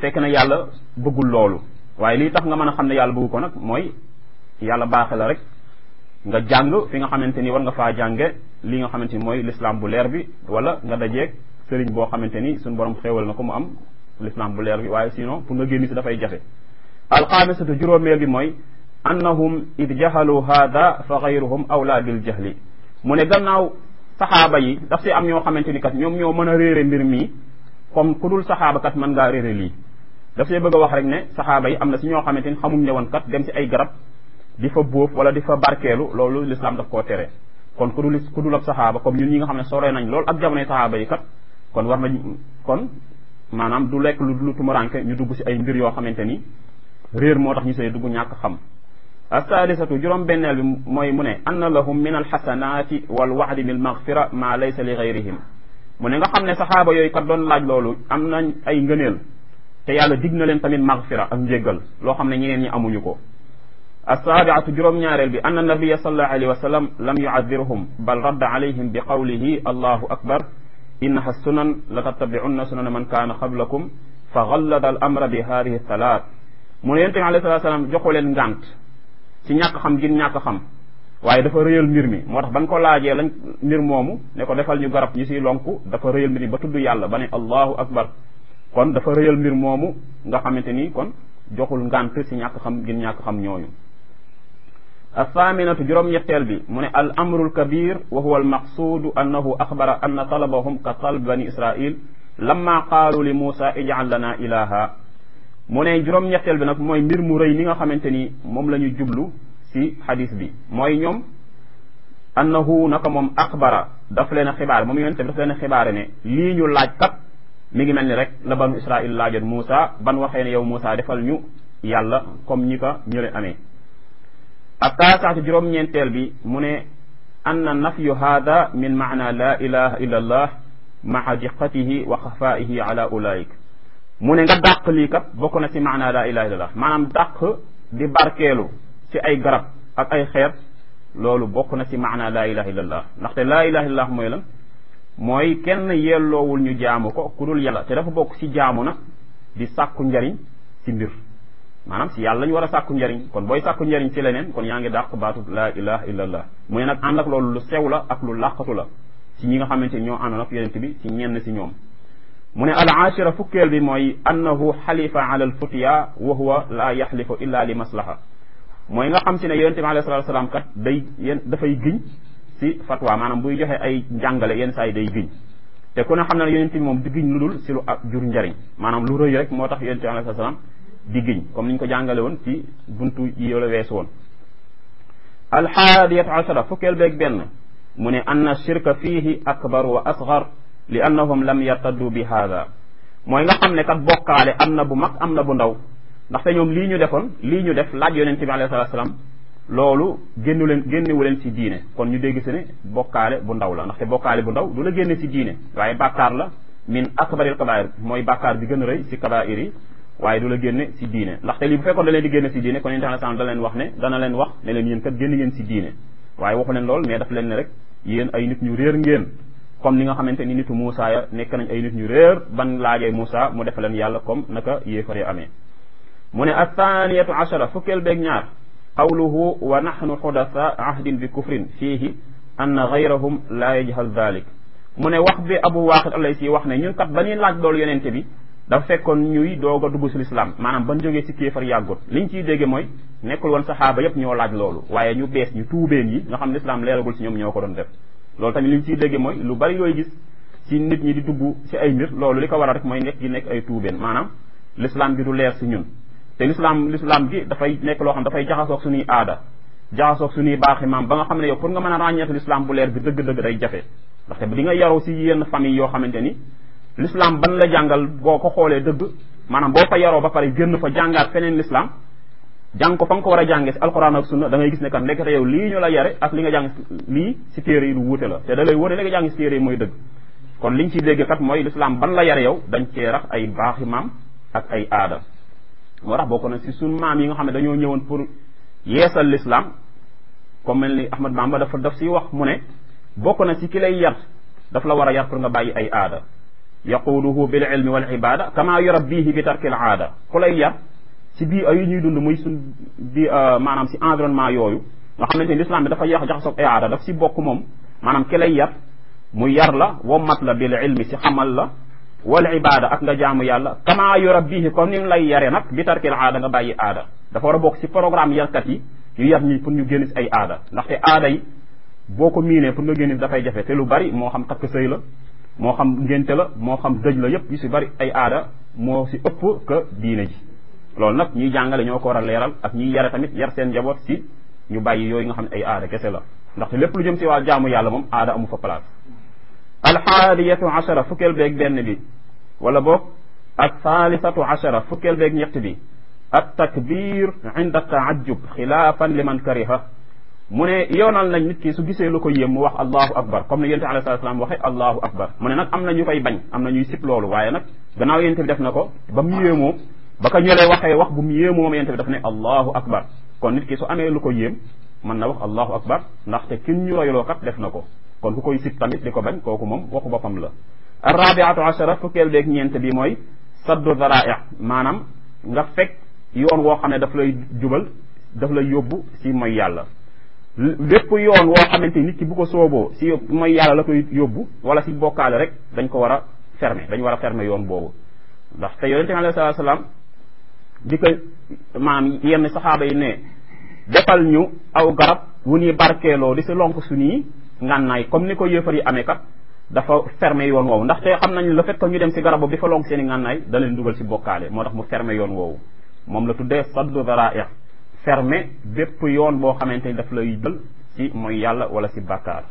fekk na yàlla bëggul loolu waaye lii tax nga mën a xam ne yàlla bëggu ko nag mooy yàlla baaxe la rek nga jàng fi nga xamante ni war nga faa jànge li nga xamante ni mooy l'islam bu leer bi wala nga dajeeg sëriñ boo xamante ni suñu borom xéewal na ko mu am l'islam bu leer bi waaye sinon pour nga génn si dafay jafe alxaamisatu juróomeel bi mooy annahum id jahalu hada fa gayruhum awla bil jahli mu ne gannaaw saxaaba yi daf si am ñoo xamante ni kat ñoom ñoo mën a réere mbir mii comme ku dul saxaaba kat mën ngaa réere lii daf see bëgg a wax rek ne saxaaba yi am na si ñoo xamante ni xamuñ ne woon kat dem si ay garab di fa bóof wala di fa barkeelu loolu l'islam daf koo tere kon ku dul ku dul ab saxaaba comme ñun ñi nga xam ne sore nañ loolu ak jamonoy saxaaba yi kat kon war nañ kon maanaam du lekk lu lu tumuranke ñu dugg si ay mbir yoo xamante ni réer moo tax ñu see dugg ñàkk xam assaalisatu juróom benneel bi mooy mu ne anna lahum min alxasanaati wal waxdi bil magfira ma laysa li gayrihim mu ne nga xam ne saxaaba yooyu kat doon laaj loolu am nañ ay ngëneel te yàlla dig na leen tamit magfira ak njéggal loo xam ne ñeneen ñi amuñu ko assaabiatu juróom-ñaareel bi anna nabiya sallallahu alayhi wa sallam lam yuadirhum bal radda alayhim bi qawlihi allahu akbar innaha sunan la tattabi'unna sunana man kaana qablakum fa gallada al amra bi hadihi thalaat mu ne yonent bi alayhi salatu salaam joxu leen ngànt ci ñàkk xam gin ñàkk xam waaye dafa rëyal mbir mi moo tax ban ko laajee lañ mbir moomu ne ko defal ñu garab ñu siy lonku dafa rëyal mbir mi ba tudd yàlla ba ne allahu akbar kon dafa rëyal mbir moomu nga xamante ni kon joxul ngànt ci ñàkk xam gin ñàkk xam ñooñu athaaminatu juróom-ñetteel bi mu ne al amru lkabir wa huwa almaqsuudu annahu axbara anna talabahum ka talb bani israil lamma qaalu li muusa ijcal lana ilaha mu ne juróom-ñetteel bi nag mooy mbir mu rëy mi nga xamante ni moom la ñu jublu si xadis bi mooy ñoom annahu naka moom axbara daf leen a xibaare moom yonente bi daf leen a xibaare ne lii ñu laaj kat mi ngi mel ni rek la banu israil laajoon Muusa ban waxee ne yow Muusa defal ñu yàlla comme ñi ko ñële amee ak taasaatu juróom-ñeenteel bi mu ne anna nafyu hada min maana la ilaha illa allah maa diqatihi wa xafaihi ala ulaik mu ne nga dàq lii kat bokk na ci maana la ilaha illa allah maanaam dàq di barkeelu ci ay garab ak ay xeer loolu bokk na ci maana la ilaha illa allah ndaxte la ilaha illa allah mooy lan mooy kenn yelloowul ñu jaamu ko ku dul yàlla te dafa bokk ci jaamu nag di sàkku njariñ ci mbir maanaam si yàlla lañu war a sàkku njariñ kon booy sàkku njariñ ci leneen kon yaa ngi dàq baatu laa ilaha illa allah mu ne nag ànd ak loolu lu sew la ak lu làqatu la ci ñi nga xamante ni ñoo àndoon ak yonent bi ci ñenn si ñoom mu ne al ashira fukkeel bi mooy annahu xalifa ala al futiya wa huwa la yaxlifu illa li maslaha mooy nga xam si ne yonent bi alayhi salatu salaam kat day yéen dafay giñ si fatwa maanaam buy joxe ay njàngale yenn saa yi day giñ te ku ne xam ne yonent bi moom di giñ lu dul si lu ak jur njariñ maanaam lu rëy rek moo tax yonent bi alayhi salatu salaam di giñ comme niñ ko jàngale woon ci buntu yi la weesu woon alxaadiyatu ashara fukkeel beeg benn mu ne anna shirka fiihi akbar wa asgar li annahum lam yartaddu bi haada mooy nga xam ne kat bokkaale am na bu mag am na bu ndaw ndaxte ñoom lii ñu defoon lii ñu def laaj yonente bi alayhi salatu salaam loolu génnu leen génnewu leen ci diine kon ñu dégg si ne bokkaale bu ndaw la ndaxte bokkaale bu ndaw du la génne si diine waaye bàkkaar la min akbaril kabair mooy bàkkaar bi gën a rëy si kabair yi waaye du la génne si diine ndaxte lii bu fekkoon da leen di génne si diine kon yonente bi alayhi da leen wax ne dana leen wax ne leen yéen kat génn ngeen si diine waaye waxu leen lool mais daf leen ne rek yéen ay nit ñu réer ngeen comme ni nga xamante ni nitu Moussa ya nekk nañ ay nit ñu réer ban laajee Moussa mu def leen yàlla comme naka yéefar ya amee mu ne athaniyatu ashara fukkeel beeg ñaar qawluhu wa nahnu xudatha ahdin bi kufrin fiihi anna gayrahum la yajhal dalik mu ne wax bi abu waaqid alay si wax ne ñun kat ba ñuy laaj loolu yonente bi dafa fekkoon ñuy doog a dugg si lislaam maanaam ban jógee si kéefar yàggut liñ ciy dégge mooy nekkul woon saxaaba yépp ñoo laaj loolu waaye ñu bees ñu tuubeen yi nga xam ne lislaam leeragul si ñoom ñoo ko doon def loolu tamit liñ ciy dégge mooy lu bari yooyu gis ci nit ñi di dugg si ay mbir loolu li ko waral rek mooy nekk gi nekk ay tuubeen maanaam lislaam bi du leer si ñun te lislaam lislaam gi dafay nekk loo xam dafay jaxasoog suñuy aada jaxasoog suñuy baaxi maam ba nga xam ne yow pour nga mën a ràññeeku lislaam bu leer bi dëgg-dëgg day jafe ndaxte di nga yaru si yenn famille yoo xamante ni l'islam ban la jàngal boo ko xoolee dëgg maanaam boo fa yaroo ba pare génn fa jàngaat feneen l'islam jàng ko fa nga ko war a jàngee si alquran ak sunna da ngay gis ne kat ndekete yow lii ñu la yare ak li nga jàng lii si téere yi lu wuute la te da lay wóote li nga jàng si téere yi mooy dëgg kon liñ ciy dégg kat mooy l'islam ban la yare yow dañ cee rax ay baaxi maam ak ay aada moo tax bokk na si sun maam yi nga xam ne dañoo ñëwoon pour yeesal l'islam comme mel ni Ahmad Bamba dafa daf si wax mu ne bokk na si ki lay yar daf la war a yar pour nga bàyyi ay aada yaquuduhu bil ilmi wal ibada kama yurabbihi bi tarkil aada ku lay yar si bii ay ñuy dund muy suñ bi maanaam si environnement yooyu nga xamante ni l'islam bi dafa yax jaxasoog ay aada daf si bokk moom maanaam ki lay yar mu yar la wommat la bil ilmi si xamal la wal ibada ak nga jaamu yàlla kama yurabbihi comme ni lay yare nag bi tarkil aada nga bàyyi aada dafa war a bokk si programme yarkat yi ñu yar ñi pour ñu génn si ay aada ndaxte aada yi boo ko miinee pour nga génn dafay jafe te lu bari moo xam takk sëy la moo xam ngénte la moo xam dëj la yépp yu si bari ay aada moo si ëpp que diine ji loolu nag ñiy jàngale ñoo ko war a leeral ak ñiy yare tamit yar seen njaboot si ñu bàyyi yooyu nga xam ne ay aada kese la ndaxte lépp lu jëm si wàllu jaamu yàlla moom aada amu fa place alxaadiyatu achara fukkeel beeg benn bi wala boog ak thalithatu achara fukkeel beeg ñett bi at takbir inda taajub xilaafan liman kariha mu ne yoonal nañ nit ki su gisee lu ko yéem mu wax allahu akbar comme ne yonente alayhi salatu salaam waxe allahu akbar mu ne nag am na ñu koy bañ am na ñuy sip loolu waaye nag gannaaw yonente bi def na ko ba mu yéemoo ba ko ñëlee waxee wax bu mu yéemoo moom yonente bi daf ne allahu akbar kon nit ki su amee lu ko yéem mën na wax allahu akbar ndaxte kin ñu royloo kat def na ko kon ku koy sip tamit di ko bañ kooku moom waxu boppam la arrabiatu achara fukkeel beeg ñeent bi mooy saddu dara'i maanaam nga fekk yoon woo xam ne daf lay jubal daf lay yóbbu si mooy yàlla lépp yoon woo xamante nit ki bu ko sooboo si mooy yàlla la koy yóbbu wala si bokkaale rek dañ ko war a fermer dañ war a fermer yoon boobu ndax te yonente bi alayhi salaatu salaam di ko maanaam yenn saxaaba yi ne defal ñu aw garab wu ñuy barkeeloo di si lonk suñuy ngànnaay comme ni ko yéefar yi amee kat dafa fermer yoon woowu ndaxte xam nañ le fait que ñu dem si garab boobu di fa lonk seen i ngànnaay da leen dugal si bokkaale moo tax mu fermer yoon woowu moom la tuddee saddu dara'i fermer bépp yoon boo xamante ni daf lay jël si mooy yàlla wala si bàkkaar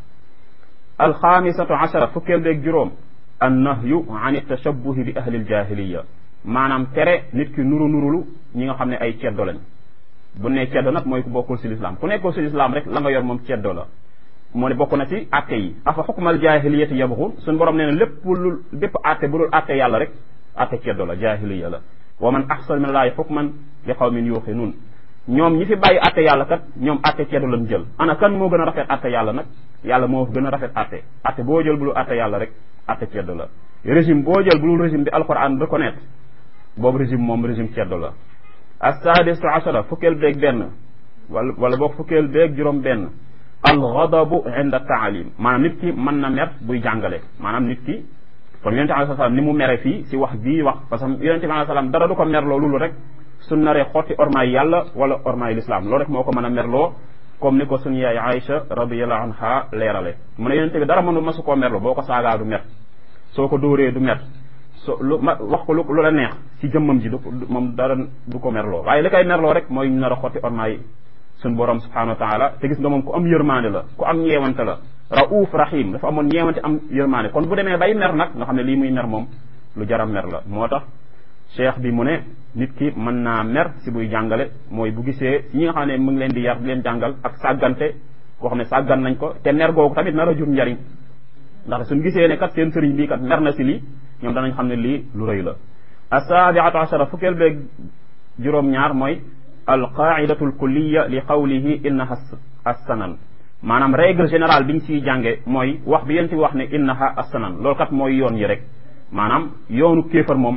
alxaamisatu achara fukkeel beeg juróom an nahyu an tashabbuhi bi ahli ljahiliya maanaam tere nit ki nuru nurulu ñi nga xam ne ay ceddo lañ bu ne ceddo nag mooy ku bokkul si lislaam ku nekkul si lislaam rek la nga yor moom ceddo la moo ne bokk na ci atte yi afa xukmal jahiliyati yabxun suñ borom nee na lépp lu bépp atte bu dul atte yàlla rek atte ceddo la jahiliya la wa man ahsan min allahi xukman li qawmin yuqinun ñoom ñi fi bàyyi atte yàlla kat ñoom atte ceddo lañ jël ana kan moo gën a rafet atte yàlla nag yàlla moo gën a rafet atte atte boo jël bu dul atte yàlla rek atte ceddo la régime boo jël bu dul régime bi alquran reconnaître boobu régime moom régime ceddo la assadisu achara fukkeel beeg benn wala wala boog fukkeel beeg juróom benn alxadabu inda taalim maanaam nit ki mën na mer buy jàngale maanaam nit ki kon yonente alai salaam ni mu mere fii si wax bii wax parce que yonente bi alai salaam dara du ko merloo loolu rek su naree xotti ormaay yàlla wala ormaay lislaam loolu rek moo ko mën a merloo comme ni ko suñu yaay Aïcha radiallahu anha leerale mu ne yonente bi dara mënu masu koo merloo boo ko saagaa du mer soo ko dóoree du mer so lu ma wax ko lu lu la neex si jëmmam ji du moom dara du ko merloo waaye li koy merloo rek mooy ñu nar a xotti ormaay suñ borom subhanahu wa taala te gis nga moom ku am yërmaande la ku am ñeewante la raouf rahim dafa amoon ñeewante am yërmaande kon bu demee bay mer nag nga xam ne lii muy mer moom lu jaram mer la moo tax cheikh bi mu ne nit ki mën naa mer si buy jàngale mooy bu gisee si ñi nga xam ne mu ngi leen di yar di leen jàngal ak sàggante koo xam ne sàggan nañ ko te mer googu tamit nar a jur njariñ ndax suñ gisee ne kat seen sëriñ bii kat mer na si lii ñoom danañ xam ne lii lu rëy la asaabiatu achara fukkeel beeg juróom-ñaar mooy alqaidatu alkulliya li qawlihi innaha assanan maanaam règle générale bi ñu siy jànge mooy wax bi yéen ti wax ne innaha assanan loolu kat mooy yoon yi rek maanaam yoonu kéefar moom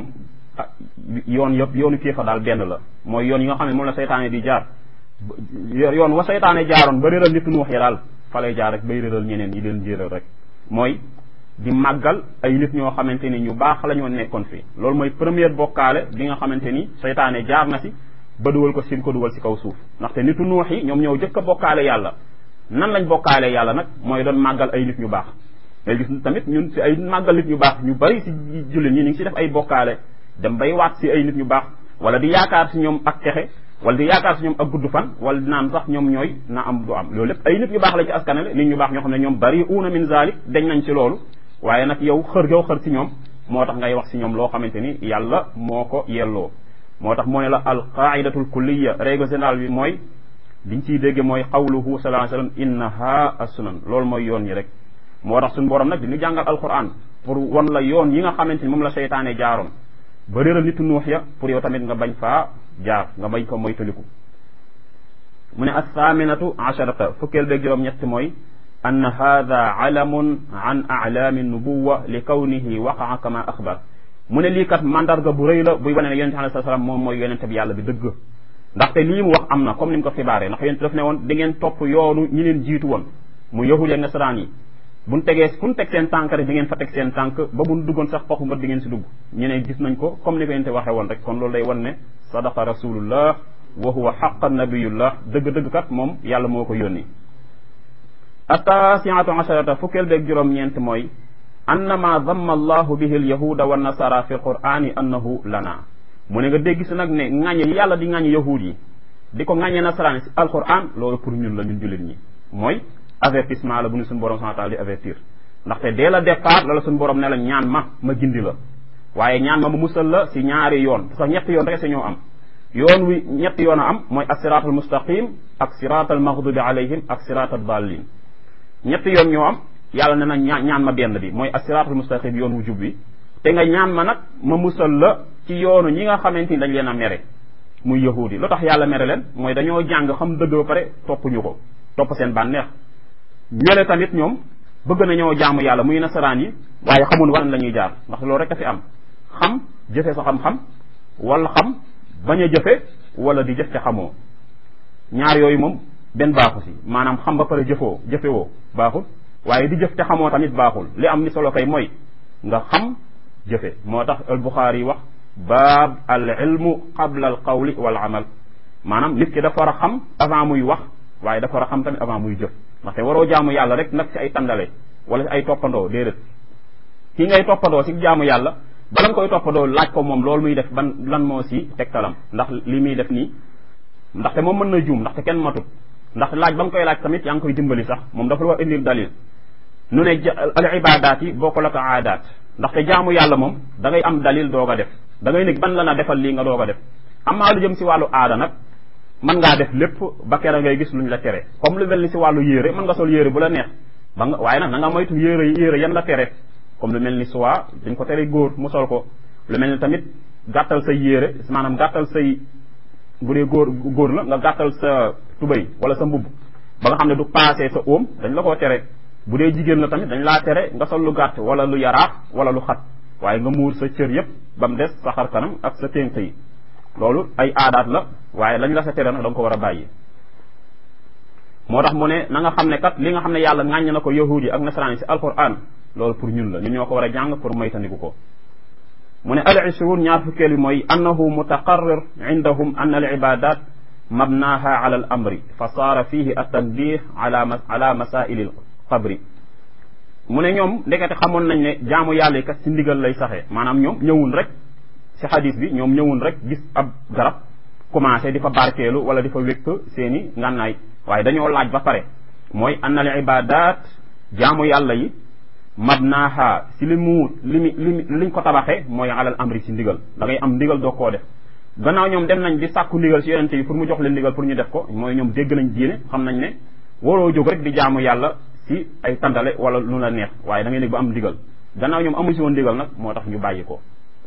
yoon yëpp yoonu kéefar daal benn la mooy yoon yi nga xam ne moom la seytaane di jaar yoon wa seytaane jaaroon ba réeral nit nuux ya daal fa lay jaar rek bay réeral ñeneen yi leen jéeral rek mooy di màggal ay nit ñoo xamante ni ñu baax la ñoo nekkoon fi loolu mooy première bokkaale bi nga xamante ni seytaane jaar na si ba dugal ko sim ko dugal si kaw suuf ndaxte nitu nuux yi ñoom ñëw jëkk a bokkaale yàlla nan lañ bokkaale yàlla nag mooy doon màggal ay nit ñu baax ngay gis tamit ñun si ay màggal nit ñu baax ñu bari si jullit ñi ñu ngi si def ay bokkaale dem bay waat si ay nit ñu baax wala di yaakaar si ñoom ak texe wala di yaakaar si ñoom ak gudd fan wala di naan sax ñoom ñooy na am du am loolu lépp ay nit ñu baax la ci askanale nit ñu baax ñoo xam ne ñoom bari uuna min zalik dañ nañ si loolu waaye nag yow xër gaw xër si ñoom moo tax ngay wax si ñoom loo xamante ni yàlla moo ko yelloo moo tax moo ne la al qaidatul kulliya règle générale bi mooy liñ ciy dégge mooy qawluhu sallallahu alayhi wasallam innaha as-sunan loolu mooy yoon yi rek moo tax suñu borom nag di ñu jàngal alquran pour wan la yoon yi nga xamante ni moom la seytaane jaaroon ba réeral nitu nuux ya pour yow tamit nga bañ faa jaar nga bañ ko moytaliku mu ne assaminatu asharata fukkeel beeg juróom ñett mooy an hada alamun an alaami nubuwa li kawnihi waqaa kama axbar mu ne lii kat mandarga bu rëy la buy wane ne yonente alayhi salaam moom mooy yonente bi yàlla bi dëgg ndaxte lii mu wax am na comme ni mu ko xibaaree ndax yonente daf ne woon di ngeen topp yoonu ñi leen jiitu woon mu yahud ak nasaraan yi buñ tegee fu ñu teg seen tànk rek di ngeen fa teg seen tànk ba buñ duggoon sax paxu mbët di ngeen si dugg ñu ne gis nañ ko comme ni ko yonente waxee woon rek kon loolu day wan ne sadaqa rasulullah wa huwa xaqa nabiyullah dëgg-dëgg kat moom yàlla moo ko yónni attaasiatu asharata fukkeel beeg juróom-ñeent mooy annama damma allahu bihi alyahuda wa nasara fi alqurani annahu lana mu ne nga dégg si nag ne ŋàññe yàlla di ŋàññe yahud yi di ko ŋàññe nasaraan si alquran loolu pour ñun la ñun jullit ñi mooy avertissement la bu ñu suñu borom subhanahu wa taala di avertir ndaxte dès le départ la la suñu borom ne la ñaan ma ma gindi la waaye ñaan ma ma musal la si ñaari yoon sax ñetti yoon rek si ñoo am yoon wi ñetti yoon a am mooy ak siraatal mustaqim ak siraatal maghdubi alayhim ak siraatal dallin ñetti yoon ñoo am yàlla ne na ñaan ñaan ma benn bi mooy ak siraatal mustaqim yoon wu jub bi te nga ñaan ma nag ma musal la ci yoonu ñi nga xamante ni dañ leen a mere muy yahuud yi lu tax yàlla mere leen mooy dañoo jàng xam dëgg ba pare toppuñu ko topp seen bànneex ñële tamit ñoom bëgg nañoo jaamu yàlla muy nasaraan yi waaye xamul wan la ñuy jaar ndax loolu rek a fi am xam jëfe sa xam-xam wala xam bañ a jëfe wala di jëf te xamoo ñaar yooyu moom benn baaxu si maanaam xam ba pare jëfoo jëfewoo baaxul waaye di jëf te xamoo tamit baaxul li am ni solo kay mooy nga xam jëfe moo tax al Buxaari wax baab al ilmu qabla al qawli wal amal maanaam nit ki dafa war a xam avant muy wax waaye dafa war a xam tamit avant muy jëf ndaxte waroo jaamu yàlla rek nag si ay tàndale wala si ay toppandoo déedéet ki ngay toppandoo si jaamu yàlla bala nga koy toppandoo laaj ko moom loolu muy def ban lan moo si tegtalam ndax li muy def nii ndaxte moom mën na juum ndaxte kenn matut ndax laaj ba nga koy laaj tamit yaa ngi koy dimbali sax moom dafa war indil dalil nu ne al ibadaat yi bokkul ak aadaat ndaxte jaamu yàlla moom da ngay am dalil doog a def da ngay nekk ban la na defal lii nga doog a def amaa lu jëm si wàllu aada nag mën ngaa def lépp ba kera ngay gis luñ la tere comme lu mel ni si wàllu yére mën nga sol yére bu la neex ba nga waaye nag na nga moytu yére yére yan la tere comme lu mel ni soie dañ ko tere góor mu sol ko lu mel ni tamit gàttal say yére maanaam gàttal say bu dee góor góor la nga gàttal sa tubay wala sa mbubb ba nga xam ne du paase sa óom dañ la koo tere bu dee jigéen la tamit dañ laa tere nga sol lu gàtt wala lu yaraax wala lu xat waaye nga muur sa cër yépp ba mu des sa xar kanam ak sa ténk yi loolu ay aadaat la waaye lañ la sa tere nag da nga ko war a bàyyi moo tax mu ne na nga xam ne kat li nga xam ne yàlla ŋàññ na ko yahud yi ak nasaraan yi si alquran loolu pour ñun la ñun ñoo ko war a jàng pour moytandiku ko mu ne al ishruun ñaar fukkeel bi mooy annahu mutaqarrir indahum an al ibadat mabnaha ala al amri fa saara fihi at tanbih ala ala masaili al qabri mu ne ñoom ndekete xamoon nañ ne jaamu yàlla yi kat si ndigal lay saxee maanaam ñoom ñëwun rek si xadis bi ñoom ñëwun rek gis ab garab commencé di fa barkeelu wala di fa wékk seeni ngànnaay waaye dañoo laaj ba pare mooy anna al ibadat jaamu yàlla yi mabnaaha si li mu li mi li liñ ko tabaxee mooy alal amri si ndigal da ngay am ndigal doo koo def gannaaw ñoom dem nañ di sàkku ndigal si yonente yi pour mu jox leen ndigal pour ñu def ko mooy ñoom dégg nañ diine xam nañ ne waroo jóg rek di jaamu yàlla si ay tandale wala lu la neex waaye da ngay nekk ba am ndigal gannaaw ñoom amuñ si woon ndigal nag moo tax ñu bàyyi ko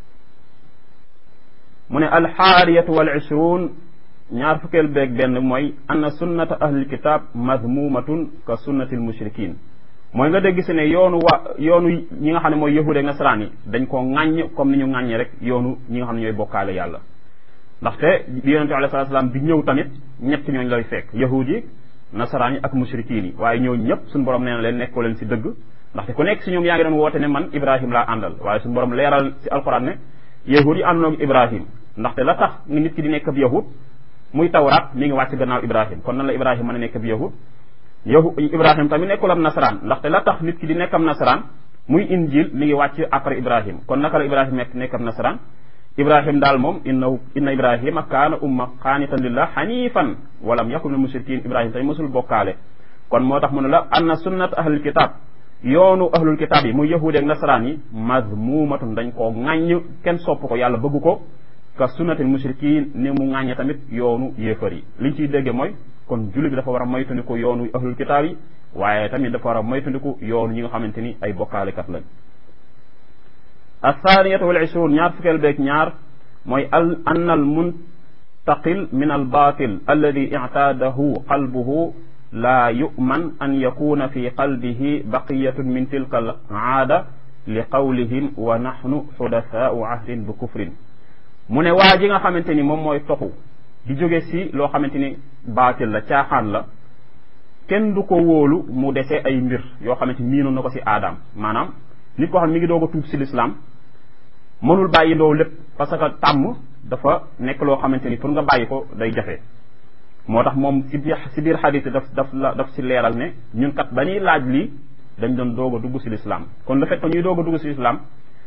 mu ne alxaariyatu wal ishruun ñaar fukkeel beeg benn mooy anna sunnata ahlil kitab madmumatun ka sunnati al mushrikin mooy nga dégg si ne yoonu wa yoonu ñi nga xam ne mooy yahuud ak nasaraan yi dañ koo ŋàññ comme ni ñu ŋàññee rek yoonu ñi nga xam ne ñooy bokkaale yàlla ndaxte bi yonente alayhi salaatu salaam bi ñëw tamit ñett ñooñ lay fekk yahuud yi nasaraan yi ak mushrikiin yi waaye ñooñu ñëpp suñu borom nee na leen nekkoo leen si dëgg ndaxte ku nekk si ñoom yaa ngi doon woote ne man ibrahim laa àndal waaye suñu borom leeral si alquran ne yahuud yi àndoon ak ibrahim ndaxte la tax nga nit ki di nekk ab yahud muy tawraat mi ngi wàcc gannaaw ibrahim kon nan la ibrahim mën a nekk ab yahud yahu ibrahim tamit nekkul am nasaraan ndaxte la tax nit ki di nekk am nasaraan muy injil mi ngi wàcc après ibrahim kon naka la ibrahim nekk nekk am nasaraan ibrahim daal moom innahu inna ibrahima kaana umma qaanitan lillah xanifan walam yakun min mushrikin ibrahim tamit mosul bokkaale kon moo tax mu ne la anna sunnat ahlul kitab yoonu ahlul kitab yi muy yahuudi ak nasaraan yi mazmumatun dañ koo ŋàññ kenn sopp ko yàlla bëgg ko ka sunnatil mushrikin ni mu ŋàññe tamit yoonu yéefar yi liñ ciy dégge mooy kon julli bi dafa war a moytandiku yoonu ahlul kitaab yi waaye tamit dafa war a moytandiku yoonu ñi nga xamante ni ay bokkaalekat lañ athaniyatu wal ishruun ñaar fukkeel beeg ñaar mooy al anna al muntaqil min al batil alladi ictaadahu qalbuhu laa yu'man an yakuna fi qalbihi baqiyatun min tilka al aada li qawlihim wa nahnu xudasaau ahdin bi kufrin mu ne waa ji nga xamante ni moom mooy toxu di jóge si loo xamante ni baatil la caaxaan la kenn du ko wóolu mu dese ay mbir yoo xamante ni miinoon na ko si aadaam maanaam nit koo xam ne mi ngi doog a tuub si lislaam mënul bàyyi doo lépp parce que tàmm dafa nekk loo xamante ni pour nga bàyyi ko day jafe moo tax moom si biir si biir xadis daf daf la daf si leeral ne ñun kat ba ñuy laaj lii dañ doon doog a dugg si lislaam kon le fait que ñuy doog a dugg si lislaam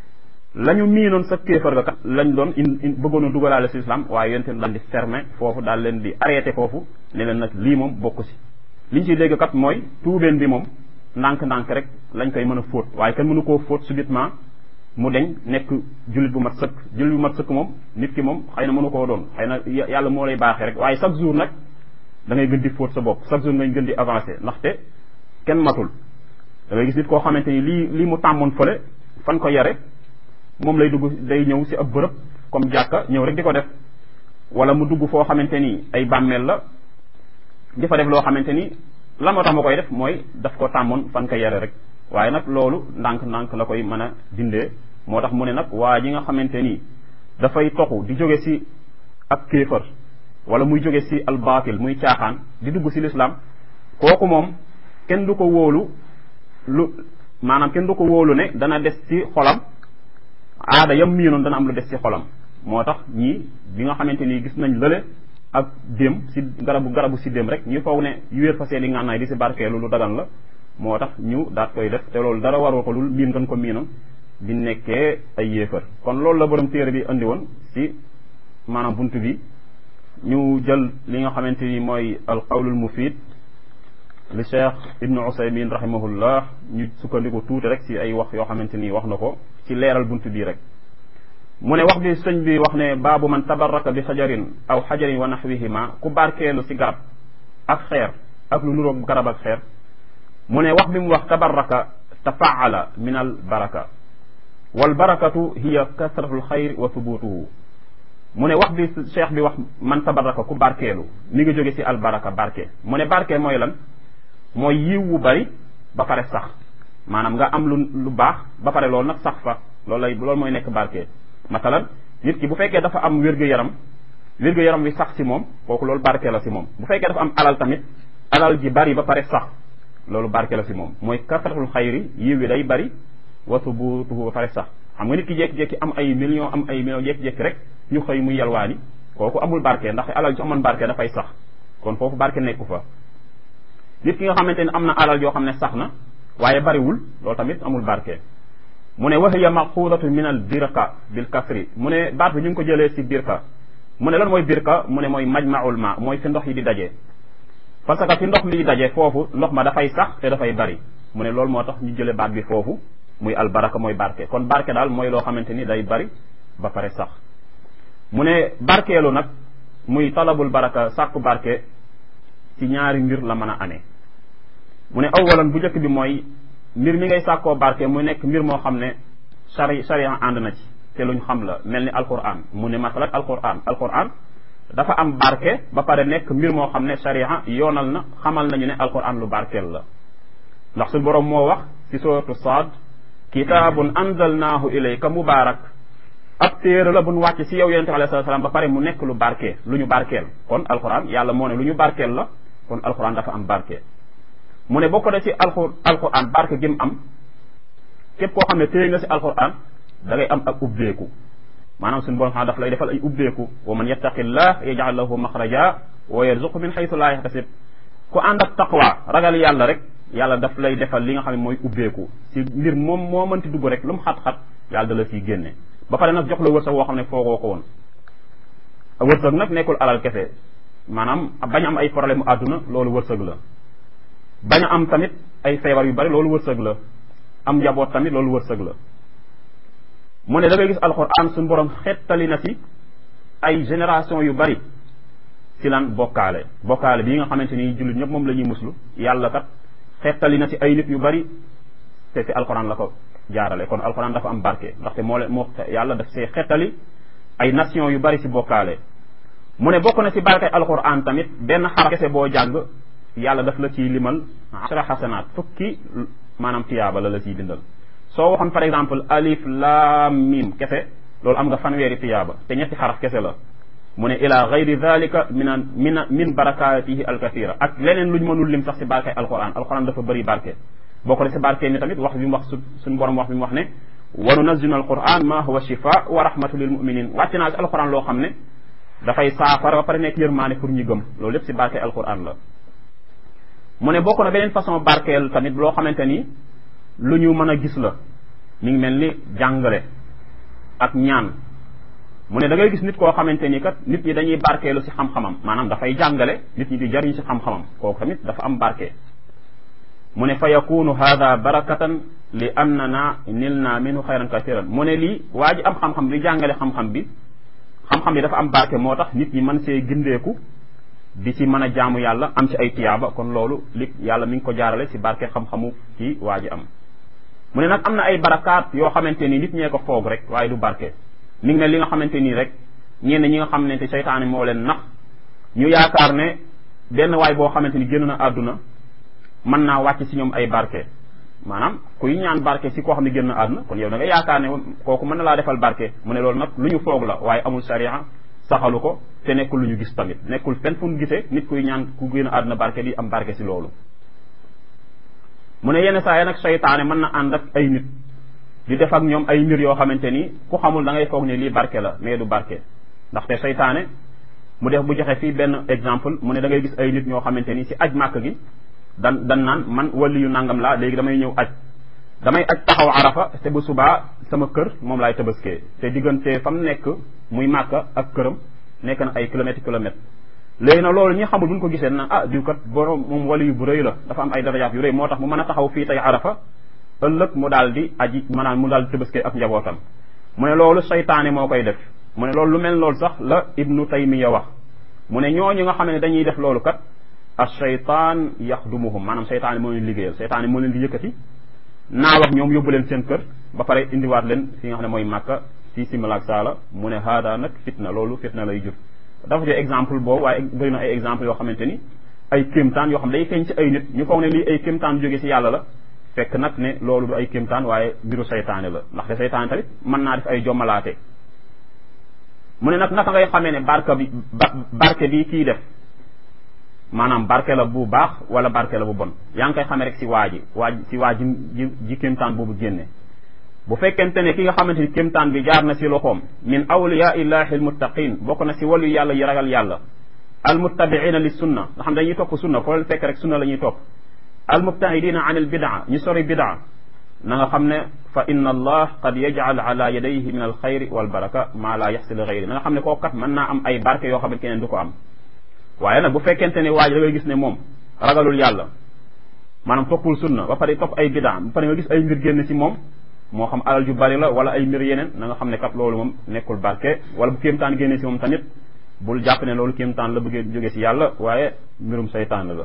la ñu miinoon sa kéefar ga kat lañ doon in bëggoon a dugalaale si lislaam waaye yonte daal di fermer foofu daal leen di arrêté foofu ne leen nag lii moom bokk si liñ ciy dégg kat mooy tuubeen bi moom ndànk-ndànk rek lañ koy mën a fóot waaye kenn mënu koo fóot subitement mu deñ nekk jullit bu mat sëkk jullit bu mat sëkk moom nit ki moom xëy na mënu koo doon xëy na yàlla moo lay baaxee rek waaye chaque jour nag da ngay gën di fóot sa bopp chaque jour ngay gën di avancer ndaxte kenn matul da ngay gis nit koo xamante ni lii lii mu tàmmoon fële fan ko yare moom lay dugg day ñëw si ab bërëb comme jàkka ñëw rek di ko def wala mu dugg foo xamante ni ay bàmmeel la di fa def loo xamante ni lan moo tax ma koy def mooy daf ko tàmmoon fan ko yare rek waaye nag loolu ndànk-ndànk la koy mën a dindee moo tax mu ne nag waa ji nga xamante ni dafay toxu di jóge si ak kéefër wala muy jóge si al baatil muy caaxaan di dugg si lislaam kooku moom kenn du ko wóolu lu maanaam kenn du ko wóolu ne dana des ci xolam aada yam miinoon dana am lu des ci xolam moo tax ñii bi nga xamante ni gis nañ lële ak déem si garabu garabu si déem rek ñu foog ne yu wéer fa seen i ngànnaay di si barkeelu lu dagan la moo tax ñu daat koy def te loolu dara waroo ko lul miin ngeen ko miinoon di nekkee ay yéefar kon loolu la borom téere bi andi woon si maanaam bunt bi ñu jël li nga xamante ni mooy al qawlul mufid li cheikh ibnu usaymin rahimahullah ñu sukkandiku tuuti rek si ay wax yoo xamante ni wax na ko ci leeral bunt bii rek mu ne wax bi sëñ bi wax ne baabu man tabaraka bi xajarin aw xajarin wa naxwihima ku barkeelu si garab ak xeer ak lu nuroog garab ak xeer mu ne wax bi mu wax tabaraka tafaala min al baraka wal barakatu hiya kasratu lxayr wa thubutuhu mu ne wax bi cheikh bi wax man tabaraka ku barkeelu mi ngi jóge si al baraka barke mu ne barke mooy lan mooy yiw wu bari ba pare sax maanaam nga am lu lu baax ba pare loolu nag sax fa loolu lay loolu mooy nekk barke masalan nit ki bu fekkee dafa am wér-gu-yaram wér-gu-yaram wi sax si moom kooku loolu barke la si moom bu fekkee dafa am alal tamit alal ji bari ba pare sax loolu barke la si moom mooy kasratul xayri yiw wi day bari wa subutuhu ba pare sax xam nga nit ki jékki-jékki am ay millions am ay millions jékki-jékki rek ñu xëy muy yalwaani kooku amul barke ndax alal ji amoon barke dafay sax kon foofu barke nekku fa nit ki nga xamante ne am na alal yoo xam ne sax na waaye bariwul loolu tamit amul barke mu ne wahiya maxuudatu min al birka bil kasri mu ne baat bi ñu ngi ko jëlee si birka mu ne lan mooy birka mu ne mooy majmaul ma mooy fi ndox yi di daje parce que fi ndox mi di daje foofu ndox ma dafay sax te dafay bari mu ne loolu moo tax ñu jëlee baat bi foofu muy al baraka mooy barke kon barke daal mooy loo xamante ni day bari ba pare sax mu ne barkeelu nag muy talabul baraka sàkku barke ci ñaari mbir la mën a amee mu ne awalan bu njëkk bi mooy mbir mi ngay sàkkoo barke mu nekk mbir moo xam ne sari sariya ànd na ci te luñ xam la mel ni alquran mu ne masalat alquran alquran dafa am barke ba pare nekk mbir moo xam ne sariya yoonal na xamal nañu ne alquran lu barkeel la ndax suñu borom moo wax ci suratu saad kitaabun anzalnaahu ilayka mubaarak ab téere la buñ wàcc ci yow yonente bi alayhi salaam ba pare mu nekk lu barke lu ñu barkeel kon alquran yàlla moo ne lu ñu barkeel la kon alquran dafa am barke mu ne bokk na ci alqur alquran barke gi mu am képp koo xam ne téye nga ci alquran da ngay am ak ubbeeku maanaam suñu borom xam daf lay defal ay ubbeeku wa man yattaqillah yaj'al lahu maxraja wa yarzuqu min xaytu laa yaxtasib ku ànd ak taqwa ragal yàlla rek yàlla daf lay defal li nga xam ne mooy ubbeeku ci mbir moom moo mënti dugg rek lu mu xat-xat yàlla da la ciy génne ba pare nag jox la wërsëg woo xam ne foogoo ko woon wërsëg nag nekkul alal kese maanaam bañ am ay problème mu àdduna loolu wërsëg la bañ a am tamit ay feebar yu bari loolu wërsëg la am njaboot tamit loolu wërsëg la mu ne da ngay gis alxuraan suñu borom xettali na ci ay génération yu bari ci lan bokkaale bokkaale bii nga xamante ni jullit ñëpp moom la ñuy muslu yàlla kat xettali na ci ay nit yu bari te ci alxuraan la ko jaarale kon alxuraan dafa am barke ndaxte moo leen moo yàlla daf see xettali ay nation yu bari ci bokkaale mu ne bokk na ci barke alxuraan tamit benn xaraf kese boo jàng yàlla daf la ciy limal ashra xasanaat fukki maanaam tiyaaba la la ciy bindal soo waxoon par exemple alif laam mim kese loolu am nga fanweeri tiyaaba te ñetti xaraf kese la mu ne ila gayri dalika min min min barakatihi alkathira ak leneen luñ mënul lim sax si barke alquran alquran dafa bëri barke boo ko de si barke ni tamit wax bi mu wax su suñu borom wax bi mu wax ne wa nunazzilu alquran ma huwa shifa wa rahmatu lil muminin wàcc naa si alquran loo xam ne dafay saafara ba pare nekk yërmaane pour ñu gëm loolu lépp si barke alquran la mu ne bokk na beneen façon barkeel tamit loo xamante ni lu ñu mën a gis la mi ngi mel ni jàngale ak ñaan mu ne da ngay gis nit koo xamante ni kat nit ñi dañuy barkeelu si xam-xamam maanaam dafay jàngale nit ñi di jariñ si xam-xamam kooku tamit dafa am barke mu ne fa yakunu hada barakatan li annana nilna minhu xayran kathiran mu ne lii waa ji am xam-xam di jàngale xam-xam bi xam-xam bi dafa am barke moo tax nit ñi mën see gindeeku di ci mën a jaamu yàlla am ci ay tiyaaba kon loolu li yàlla mi ngi ko jaarale si barke xam-xamu ci waa ji am mu ne nag am na ay barakaat yoo xamante ni nit ñee ko foog rek waaye du barke mi ngi ne li nga xamante nii rek ñenn ñi nga xam ne seytaane moo leen nax ñu yaakaar ne benn waay boo xamante ni génn na àdduna mën naa wàcc si ñoom ay barke maanaam kuy ñaan barke si koo xam ne génn na àdduna kon yow da nga yaakaar ne kooku mën na laa defal barke mu ne loolu nag lu ñu foog la waaye amul sariya saxalu ko te nekkul lu ñu gis tamit nekkul fenn fu ñu gisee nit kuy ñaan ku génn àdduna barke di am barke si loolu mu ne yenn saa yi nag seytaane mën na ànd ak ay nit di def ak ñoom ay mbir yoo xamante ni ku xamul da ngay foog ne lii barke la mais du barke ndaxte seytaane mu def bu joxe fii benn exemple mu ne da ngay gis ay nit ñoo xamante ni si aj màkk gi dan dan naan man wali yu nangam laa léegi damay ñëw aj damay aj taxaw arafa te bu subaa sama kër moom laay tabaskee te diggante fa mu nekk muy màkk ak këram nekk na ay kilomètres kilomètres léegi nag loolu ñi xamul buñ ko gisee naan ah diw kat borom moom wali yu bu rëy la dafa am ay darajaat yu rëy moo tax mu mën a taxaw fii tey arafa ëllëg mu daal di aji maanaam mu daal di tëbaskee ak njabootam mu ne loolu seytaane moo koy def mu ne loolu lu mel loolu sax la ibnu taymiya wax mu ne ñooñu nga xam ne dañuy def loolu kat as seytaan yaxdumuhum maanaam seytaane moo leen liggéeyal seytaane moo leen di yëkkati naa wax ñoom yóbbu leen seen kër ba pare indiwaat leen fi nga xam ne mooy màkka si simalaak saala mu ne haada nag fitna loolu fitna lay jur dafa jox exemple boobu waaye bëri na ay exemple yoo xamante ni ay kéemtaan yoo xam day feeñ ci ay nit ñu foog ne lii ay kéemtaan jóge si yàlla la fekk nag ne loolu du ay kéemtaan waaye mbiru seytaane la ndaxte seytaane tamit mën naa def ay jommalaate mu ne nag naka ngay xamee ne barke bi barke bi kii def maanaam barke la bu baax wala barke la bu bon yaa ngi koy xamee rek si waa ji waa si waa ji ji kéemtaan boobu génne bu fekkente ne ki nga xamante ni kéemtaan bi jaar na si loxoom min awliyaa illahi almuttaqin bokk na si walu yàlla yi ragal yàlla almuttabiina li sunna nga xam dañuy topp sunna foo leen fekk rek sunna la ñuy topp almubtahidina an al bidaa ñu sori bidaa na nga xam ne fa inna allah qad yajcal ala yadayhi min alxayri walbaraka maa laa yaxsi li gayri na nga xam ne kooku kat mën naa am ay barke yoo xam ne keneen du ko am waaye nag bu fekkente ne waa ji da ngay gis ne moom ragalul yàlla maanaam toppul sunna ba pare topp ay bidaa ba pare nga gis ay mbir génn ci moom moo xam alal ju bari la wala ay mbir yeneen na nga xam ne kat loolu moom nekkul barke wala bu kéemtaan génne ci moom tamit bul jàpp ne loolu kéemtaan la bëggee jóge ci yàlla waaye mbirum seytaan la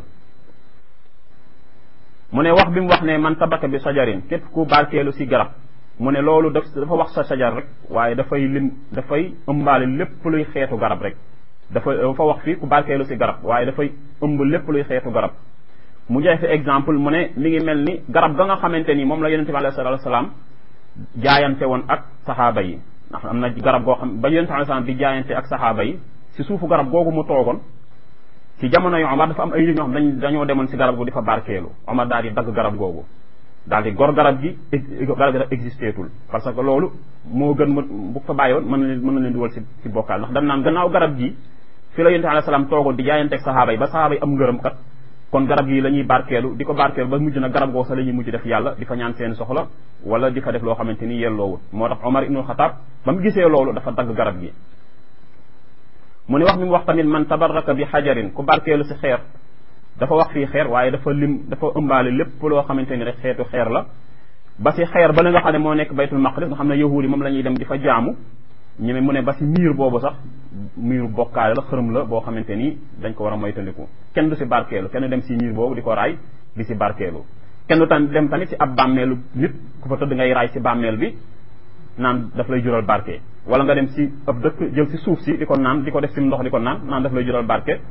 mu ne wax bi mu wax ne man tabaka bi sajarin képp ku barkeelu ci garab mu ne loolu daf dafa wax sa sajar rek waaye dafay lim dafay ëmbaale lépp luy xeetu garab rek dafa dafa wax fii ku barkeelu ci garab waaye dafay ëmb lépp luy xeetu garab mu joxe fi exemple mu ne mi ngi mel ni garab ga nga xamante ni moom la yonente bi alayhi salaatu salaam jaayante woon ak saxaaba yi ndax am na garab goo xam ba yonente bi alayhi salaam di jaayante ak saxaaba yi ci suufu garab googu mu toogoon ci jamono yu Omar dafa am ay nit ñoo xam dañ dañoo demoon ci garab gu di fa barkeelu Omar daal di dagg garab googu daal di gor garab gi garab gi existeetul parce que loolu moo gën ma bu fa bàyyoon mën na leen mën na leen duwal ci ci bokkaal ndax dañ naan gannaaw garab gi fi la yonente alayhi salaam toogoon di jaayante ak saxaaba yi ba saxaaba yi am ngërëm kat kon garab gi la ñuy barkeelu di ko barkeelu ba mujj na garab goo sax la ñuy mujj def yàlla di fa ñaan seen soxla wala di fa def loo xamante ni yelloowul moo tax Omar ibnul Xataab ba mu gisee loolu dafa dagg garab gi mu ne wax mi mu wax tamit man tabarraka bi xajarin ku barkeelu si xeer dafa wax fii xeer waaye dafa lim dafa ëmbaale lépp loo xamante ni rek xeetu xeer la ba si xeer ba la nga xam ne moo nekk baytul maqdis nga xam ne yahuud yi moom la ñuy dem di fa jaamu ñu mu ne ba si miir boobu sax miiru bokkaale la xërëm la boo xamante ni dañ ko war a moytandiku kenn du si barkeelu kenn dem si miir boobu di ko raay di si barkeelu kenn du tam dem tamit si ab bàmmeelu nit ku fa tëdd ngay raay si bàmmeel bi naan daf lay jural barke wala nga dem si ab dëkk jël si suuf si di ko naan di ko def si ndox di ko naan naan daf lay jural barke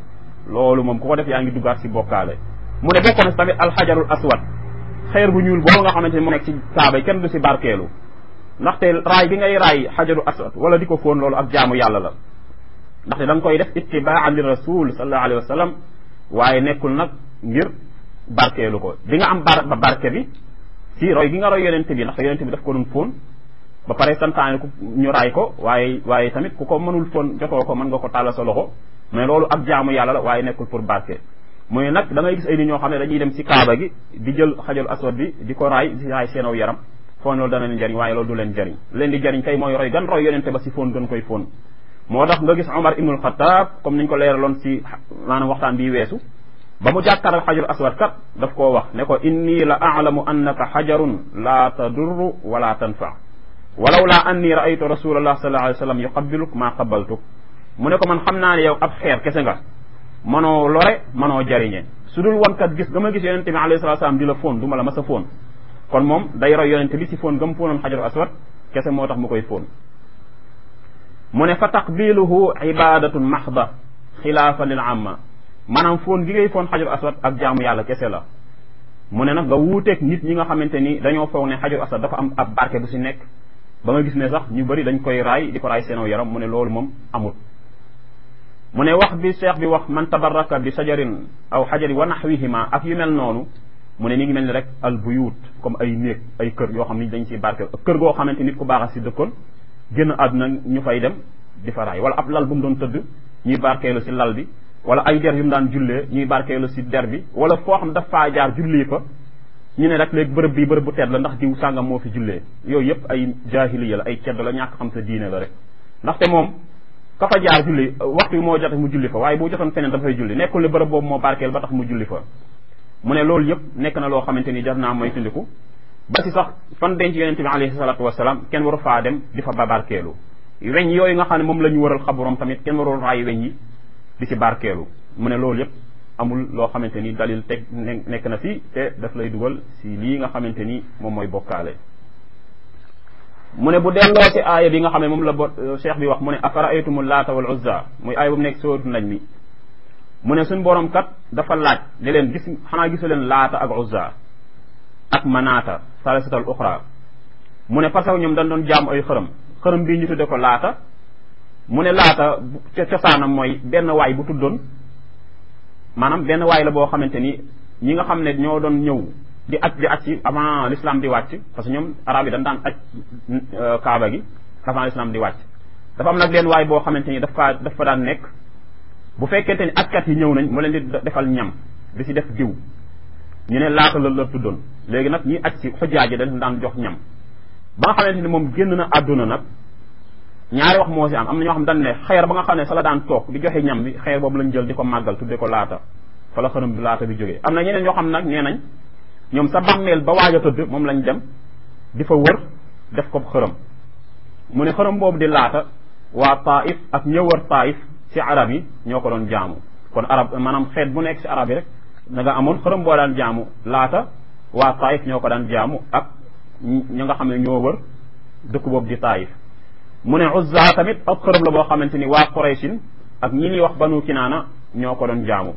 loolu moom ku ko def yaa ngi duggaat si bokkaale mu ne bokk na si tamit alxajarul aswad xeer bu ñuul boobu nga xamante ni mu nekk ci kaaba yi kenn du si barkeelu ndaxte raay bi ngay raay xajaru aswad wala di ko fóon loolu ak jaamu yàlla la ndaxte da nga koy def ittibaan li rasul sallallahu alayhi wa sallam waaye nekkul nag ngir barkeelu ko di nga am bar ba barke bi si roy gi nga roy yonente bi ndaxte yonente bi daf ko doon fóon ba pare santaane ku ñu raay ko waaye waaye tamit ku ko mënul fóon jotoo ko mën nga ko tàllal sa loxo mais loolu ak jaamu yàlla la waaye nekkul pour barke mooy nag da ngay gis ay nit ñoo xam ne dañuy dem si kaaba gi di jël xajaru aswad bi di ko raay di raay seenaw yaram foon loolu dana leen jariñ waaye loolu du leen jariñ leen di jariñ kay mooy roy gan roy yonente ba si fóon gën koy fóon moo tax nga gis Omar ibnul Xataab comme niñ ko leeraloon si maanaam waxtaan bii weesu ba mu jàkkaaral xajaru aswad kat daf koo wax ne ko inni la aalamu annaka xajarun la tadurru wala tanfa walaw laa anni raaytu rasulallah sallallahu alayhi wa sallam yuqabbiluk maa qabaltuk mu ne ko man xam naa ne yow ab xeer kese nga manoo lore manoo jariñe su dul woon kat gis ga ma gis yonente bi alayhi salatu salaam di la fóon du ma la mas a fóon kon moom day roy yonente bi si fóon gam fóonoon xajaru aswad kese moo tax mu koy fóon mu ne fa taqbiluhu ibadatun maxda xilaafa lil amma maanaam fóon gi ngay fóon xajaru aswad ak jaamu yàlla kese la mu ne nag nga wuuteeg nit ñi nga xamante ni dañoo foog ne xajaru aswad dafa am ab barke bu si nekk ba nga gis ne sax ñu bëri dañ koy raay di ko raay seenoo yaram mu ne loolu moom amul mu ne wax bi cheikh bi wax man tabaraka bi sajarin aw xajari wa naxwihima ak yu mel noonu mu ne mi ngi mel ni rek al buyut comme ay néeg ay kër yoo xam ni dañ si barke kër goo xamante nit ku baax a si dëkkoon génn àdduna ñu fay dem di fa raay wala ab lal bu mu doon tëdd ñuy barkeelu si lal bi wala ay der yu mu daan jullee ñuy barkeelu si der bi wala foo xam daf faa jaar jullee fa ñu ne rek léegi bërëb bi bërëb bu tedd la ndax diw sàngam moo fi jullee yooyu yëpp ay jaahiliya la ay cedd la ñàkk xam sa diine la rek ndaxte moom ka fa jaar julli waxtu bi moo jote mu julli fa waaye bu jotoon feneen dafay julli nekkul ne bërëb boobu moo barkeel ba tax mu julli fa mu ne loolu yëpp nekk na loo xamante ni jar naa mooy tundiku ba si sax fan denc yonente bi alayhi salatu wasalaam kenn waru faa dem di fa ba barkeelu weñ yooyu nga xam ne moom la ñu waral xaburam tamit kenn warul raay weñ yi di si barkeelu mu ne loolu yëpp amul loo xamante ni dalil teg nekk na fi te daf lay dugal si lii nga xamante ni moom mooy bokkaale mu ne bu delloo si aaya bi nga xam ne moom la bo cheikh bi wax mu ne afaraaytumu laata wal uzza muy aaya bu mu nekk sóotu nañ mi mu ne suñ borom kat dafa laaj ne leen gis xanaa gisu leen laata ak uzza ak manaata salisatal uxra mu ne parce que ñoom dañ doon jaamu ay xërëm xërëm bii ñu tudde ko laata mu ne laata ca cosaanam mooy benn waay bu tuddoon maanaam benn waay la boo xamante ni ñi nga xam ne ñoo doon ñëw di aj di aj ci avant l'islam di wàcc parce que ñoom arab yi dañ daan aj kaaba gi avant l'islam di wàcc dafa am nag leen waay boo xamante ni dafa dafa daan nekk bu fekkente ni ajkat yi ñëw nañ mu leen di defal ñam di si def diw ñu ne laata la la tuddoon léegi nag ñi aj si xujjaaj yi dañ daan jox ñam ba nga xamante ni moom génn na àdduna nag ñaari wax moo si am am na ñoo xam dañ ne xeer ba nga xam ne sa la daan toog di joxe ñam bi xeer boobu lañ jël di ko màggal tudde ko laata fa la xërëm bi laata bi jógee am na ñeneen ñoo xam nag nee nañ ñoom sa bàmmeel ba waaj a tëdd moom lañ dem di fa wër def ko xërëm mu ne xërëm boobu di laata waa taif ak ñë wër taif si arab yi ñoo ko doon jaamu kon arab maanaam xeet bu nekk si arab yi rek da nga amoon xërëm boo daan jaamu laata waa taif ñoo ko daan jaamu ak ñi nga xam ne ñoo wër dëkk boobu di taif mu ne uzza tamit ak xërëm la boo xamante ni waa qurayshin ak ñi ñuy wax banu kinaana ñoo ko doon jaamu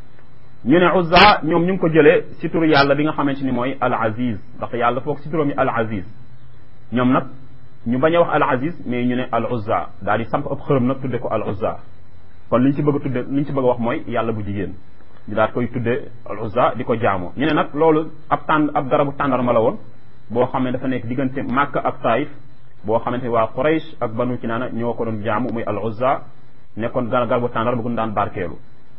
ñu ne uzza ñoom ñu ngi ko jëlee si turu yàlla bi nga xamante ni mooy al aziz ndaxte yàlla foog si turam yi al aziz ñoom nag ñu bañ a wax al aziz mais ñu ne al uzza daal di samp ab xërëm nag tudde ko al uzza kon li ñu ci bëgg a tudde li ñu ci bëgg a wax mooy yàlla bu jigéen ñu daal koy tudde al uzza di ko jaamu ñu ne nag loolu ab tànn ab garabu tàndarma la woon boo xam ne dafa nekk diggante Makka ak Taif boo xamante ni waa Quraysh ak banu kinaana ñoo ko doon jaamu muy al uzza nekkoon gar garabu tàndarma bu ñu daan barkeelu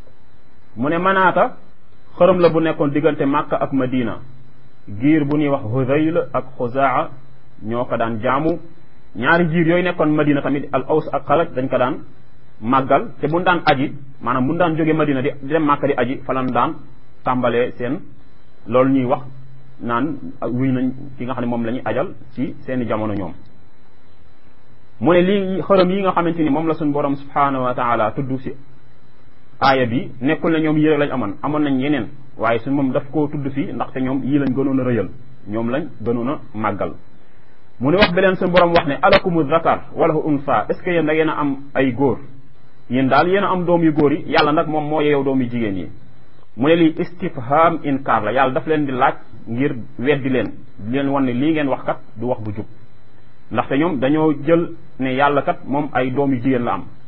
mu ne manaata xërëm la bu nekkoon diggante Makka ak Madina giir bu ñuy wax Hudayl ak Xuzaa ñoo ko daan jaamu ñaari giir yooyu nekkoon Madina tamit al aws ak xalaj dañ ko daan màggal te bu daan aji maanaam bu daan jógee Madina di dem Makka di aji falan daan tàmbalee seen loolu ñuy wax naan wuy nañ ki nga xam ne moom la ñuy ajal ci seeni jamono ñoom mu ne lii xërëm yi nga xamante ni moom la suñu borom subhanahu wa taala tudd si aaya bi nekkul ne ñoom yii rek lañ amoon amoon nañ yeneen waaye suñ moom daf koo tudd fii ndaxte ñoom yii lañ gënoon a rëyal ñoom lañ gënoon a màggal mu ne wax beleen suñu borom wax ne alakumu zakar wala unsa est ce que yéen da ngeen a am ay góor yéen daal yéen a am doom yu góor yi yàlla nag moom moo yeew doom yu jigéen yi mu ne lii istifham inkaar la yàlla daf leen di laaj ngir weddi leen di leen wan ne lii ngeen wax kat du wax bu jub ndaxte ñoom dañoo jël ne yàlla kat moom ay doom yu jigéen la am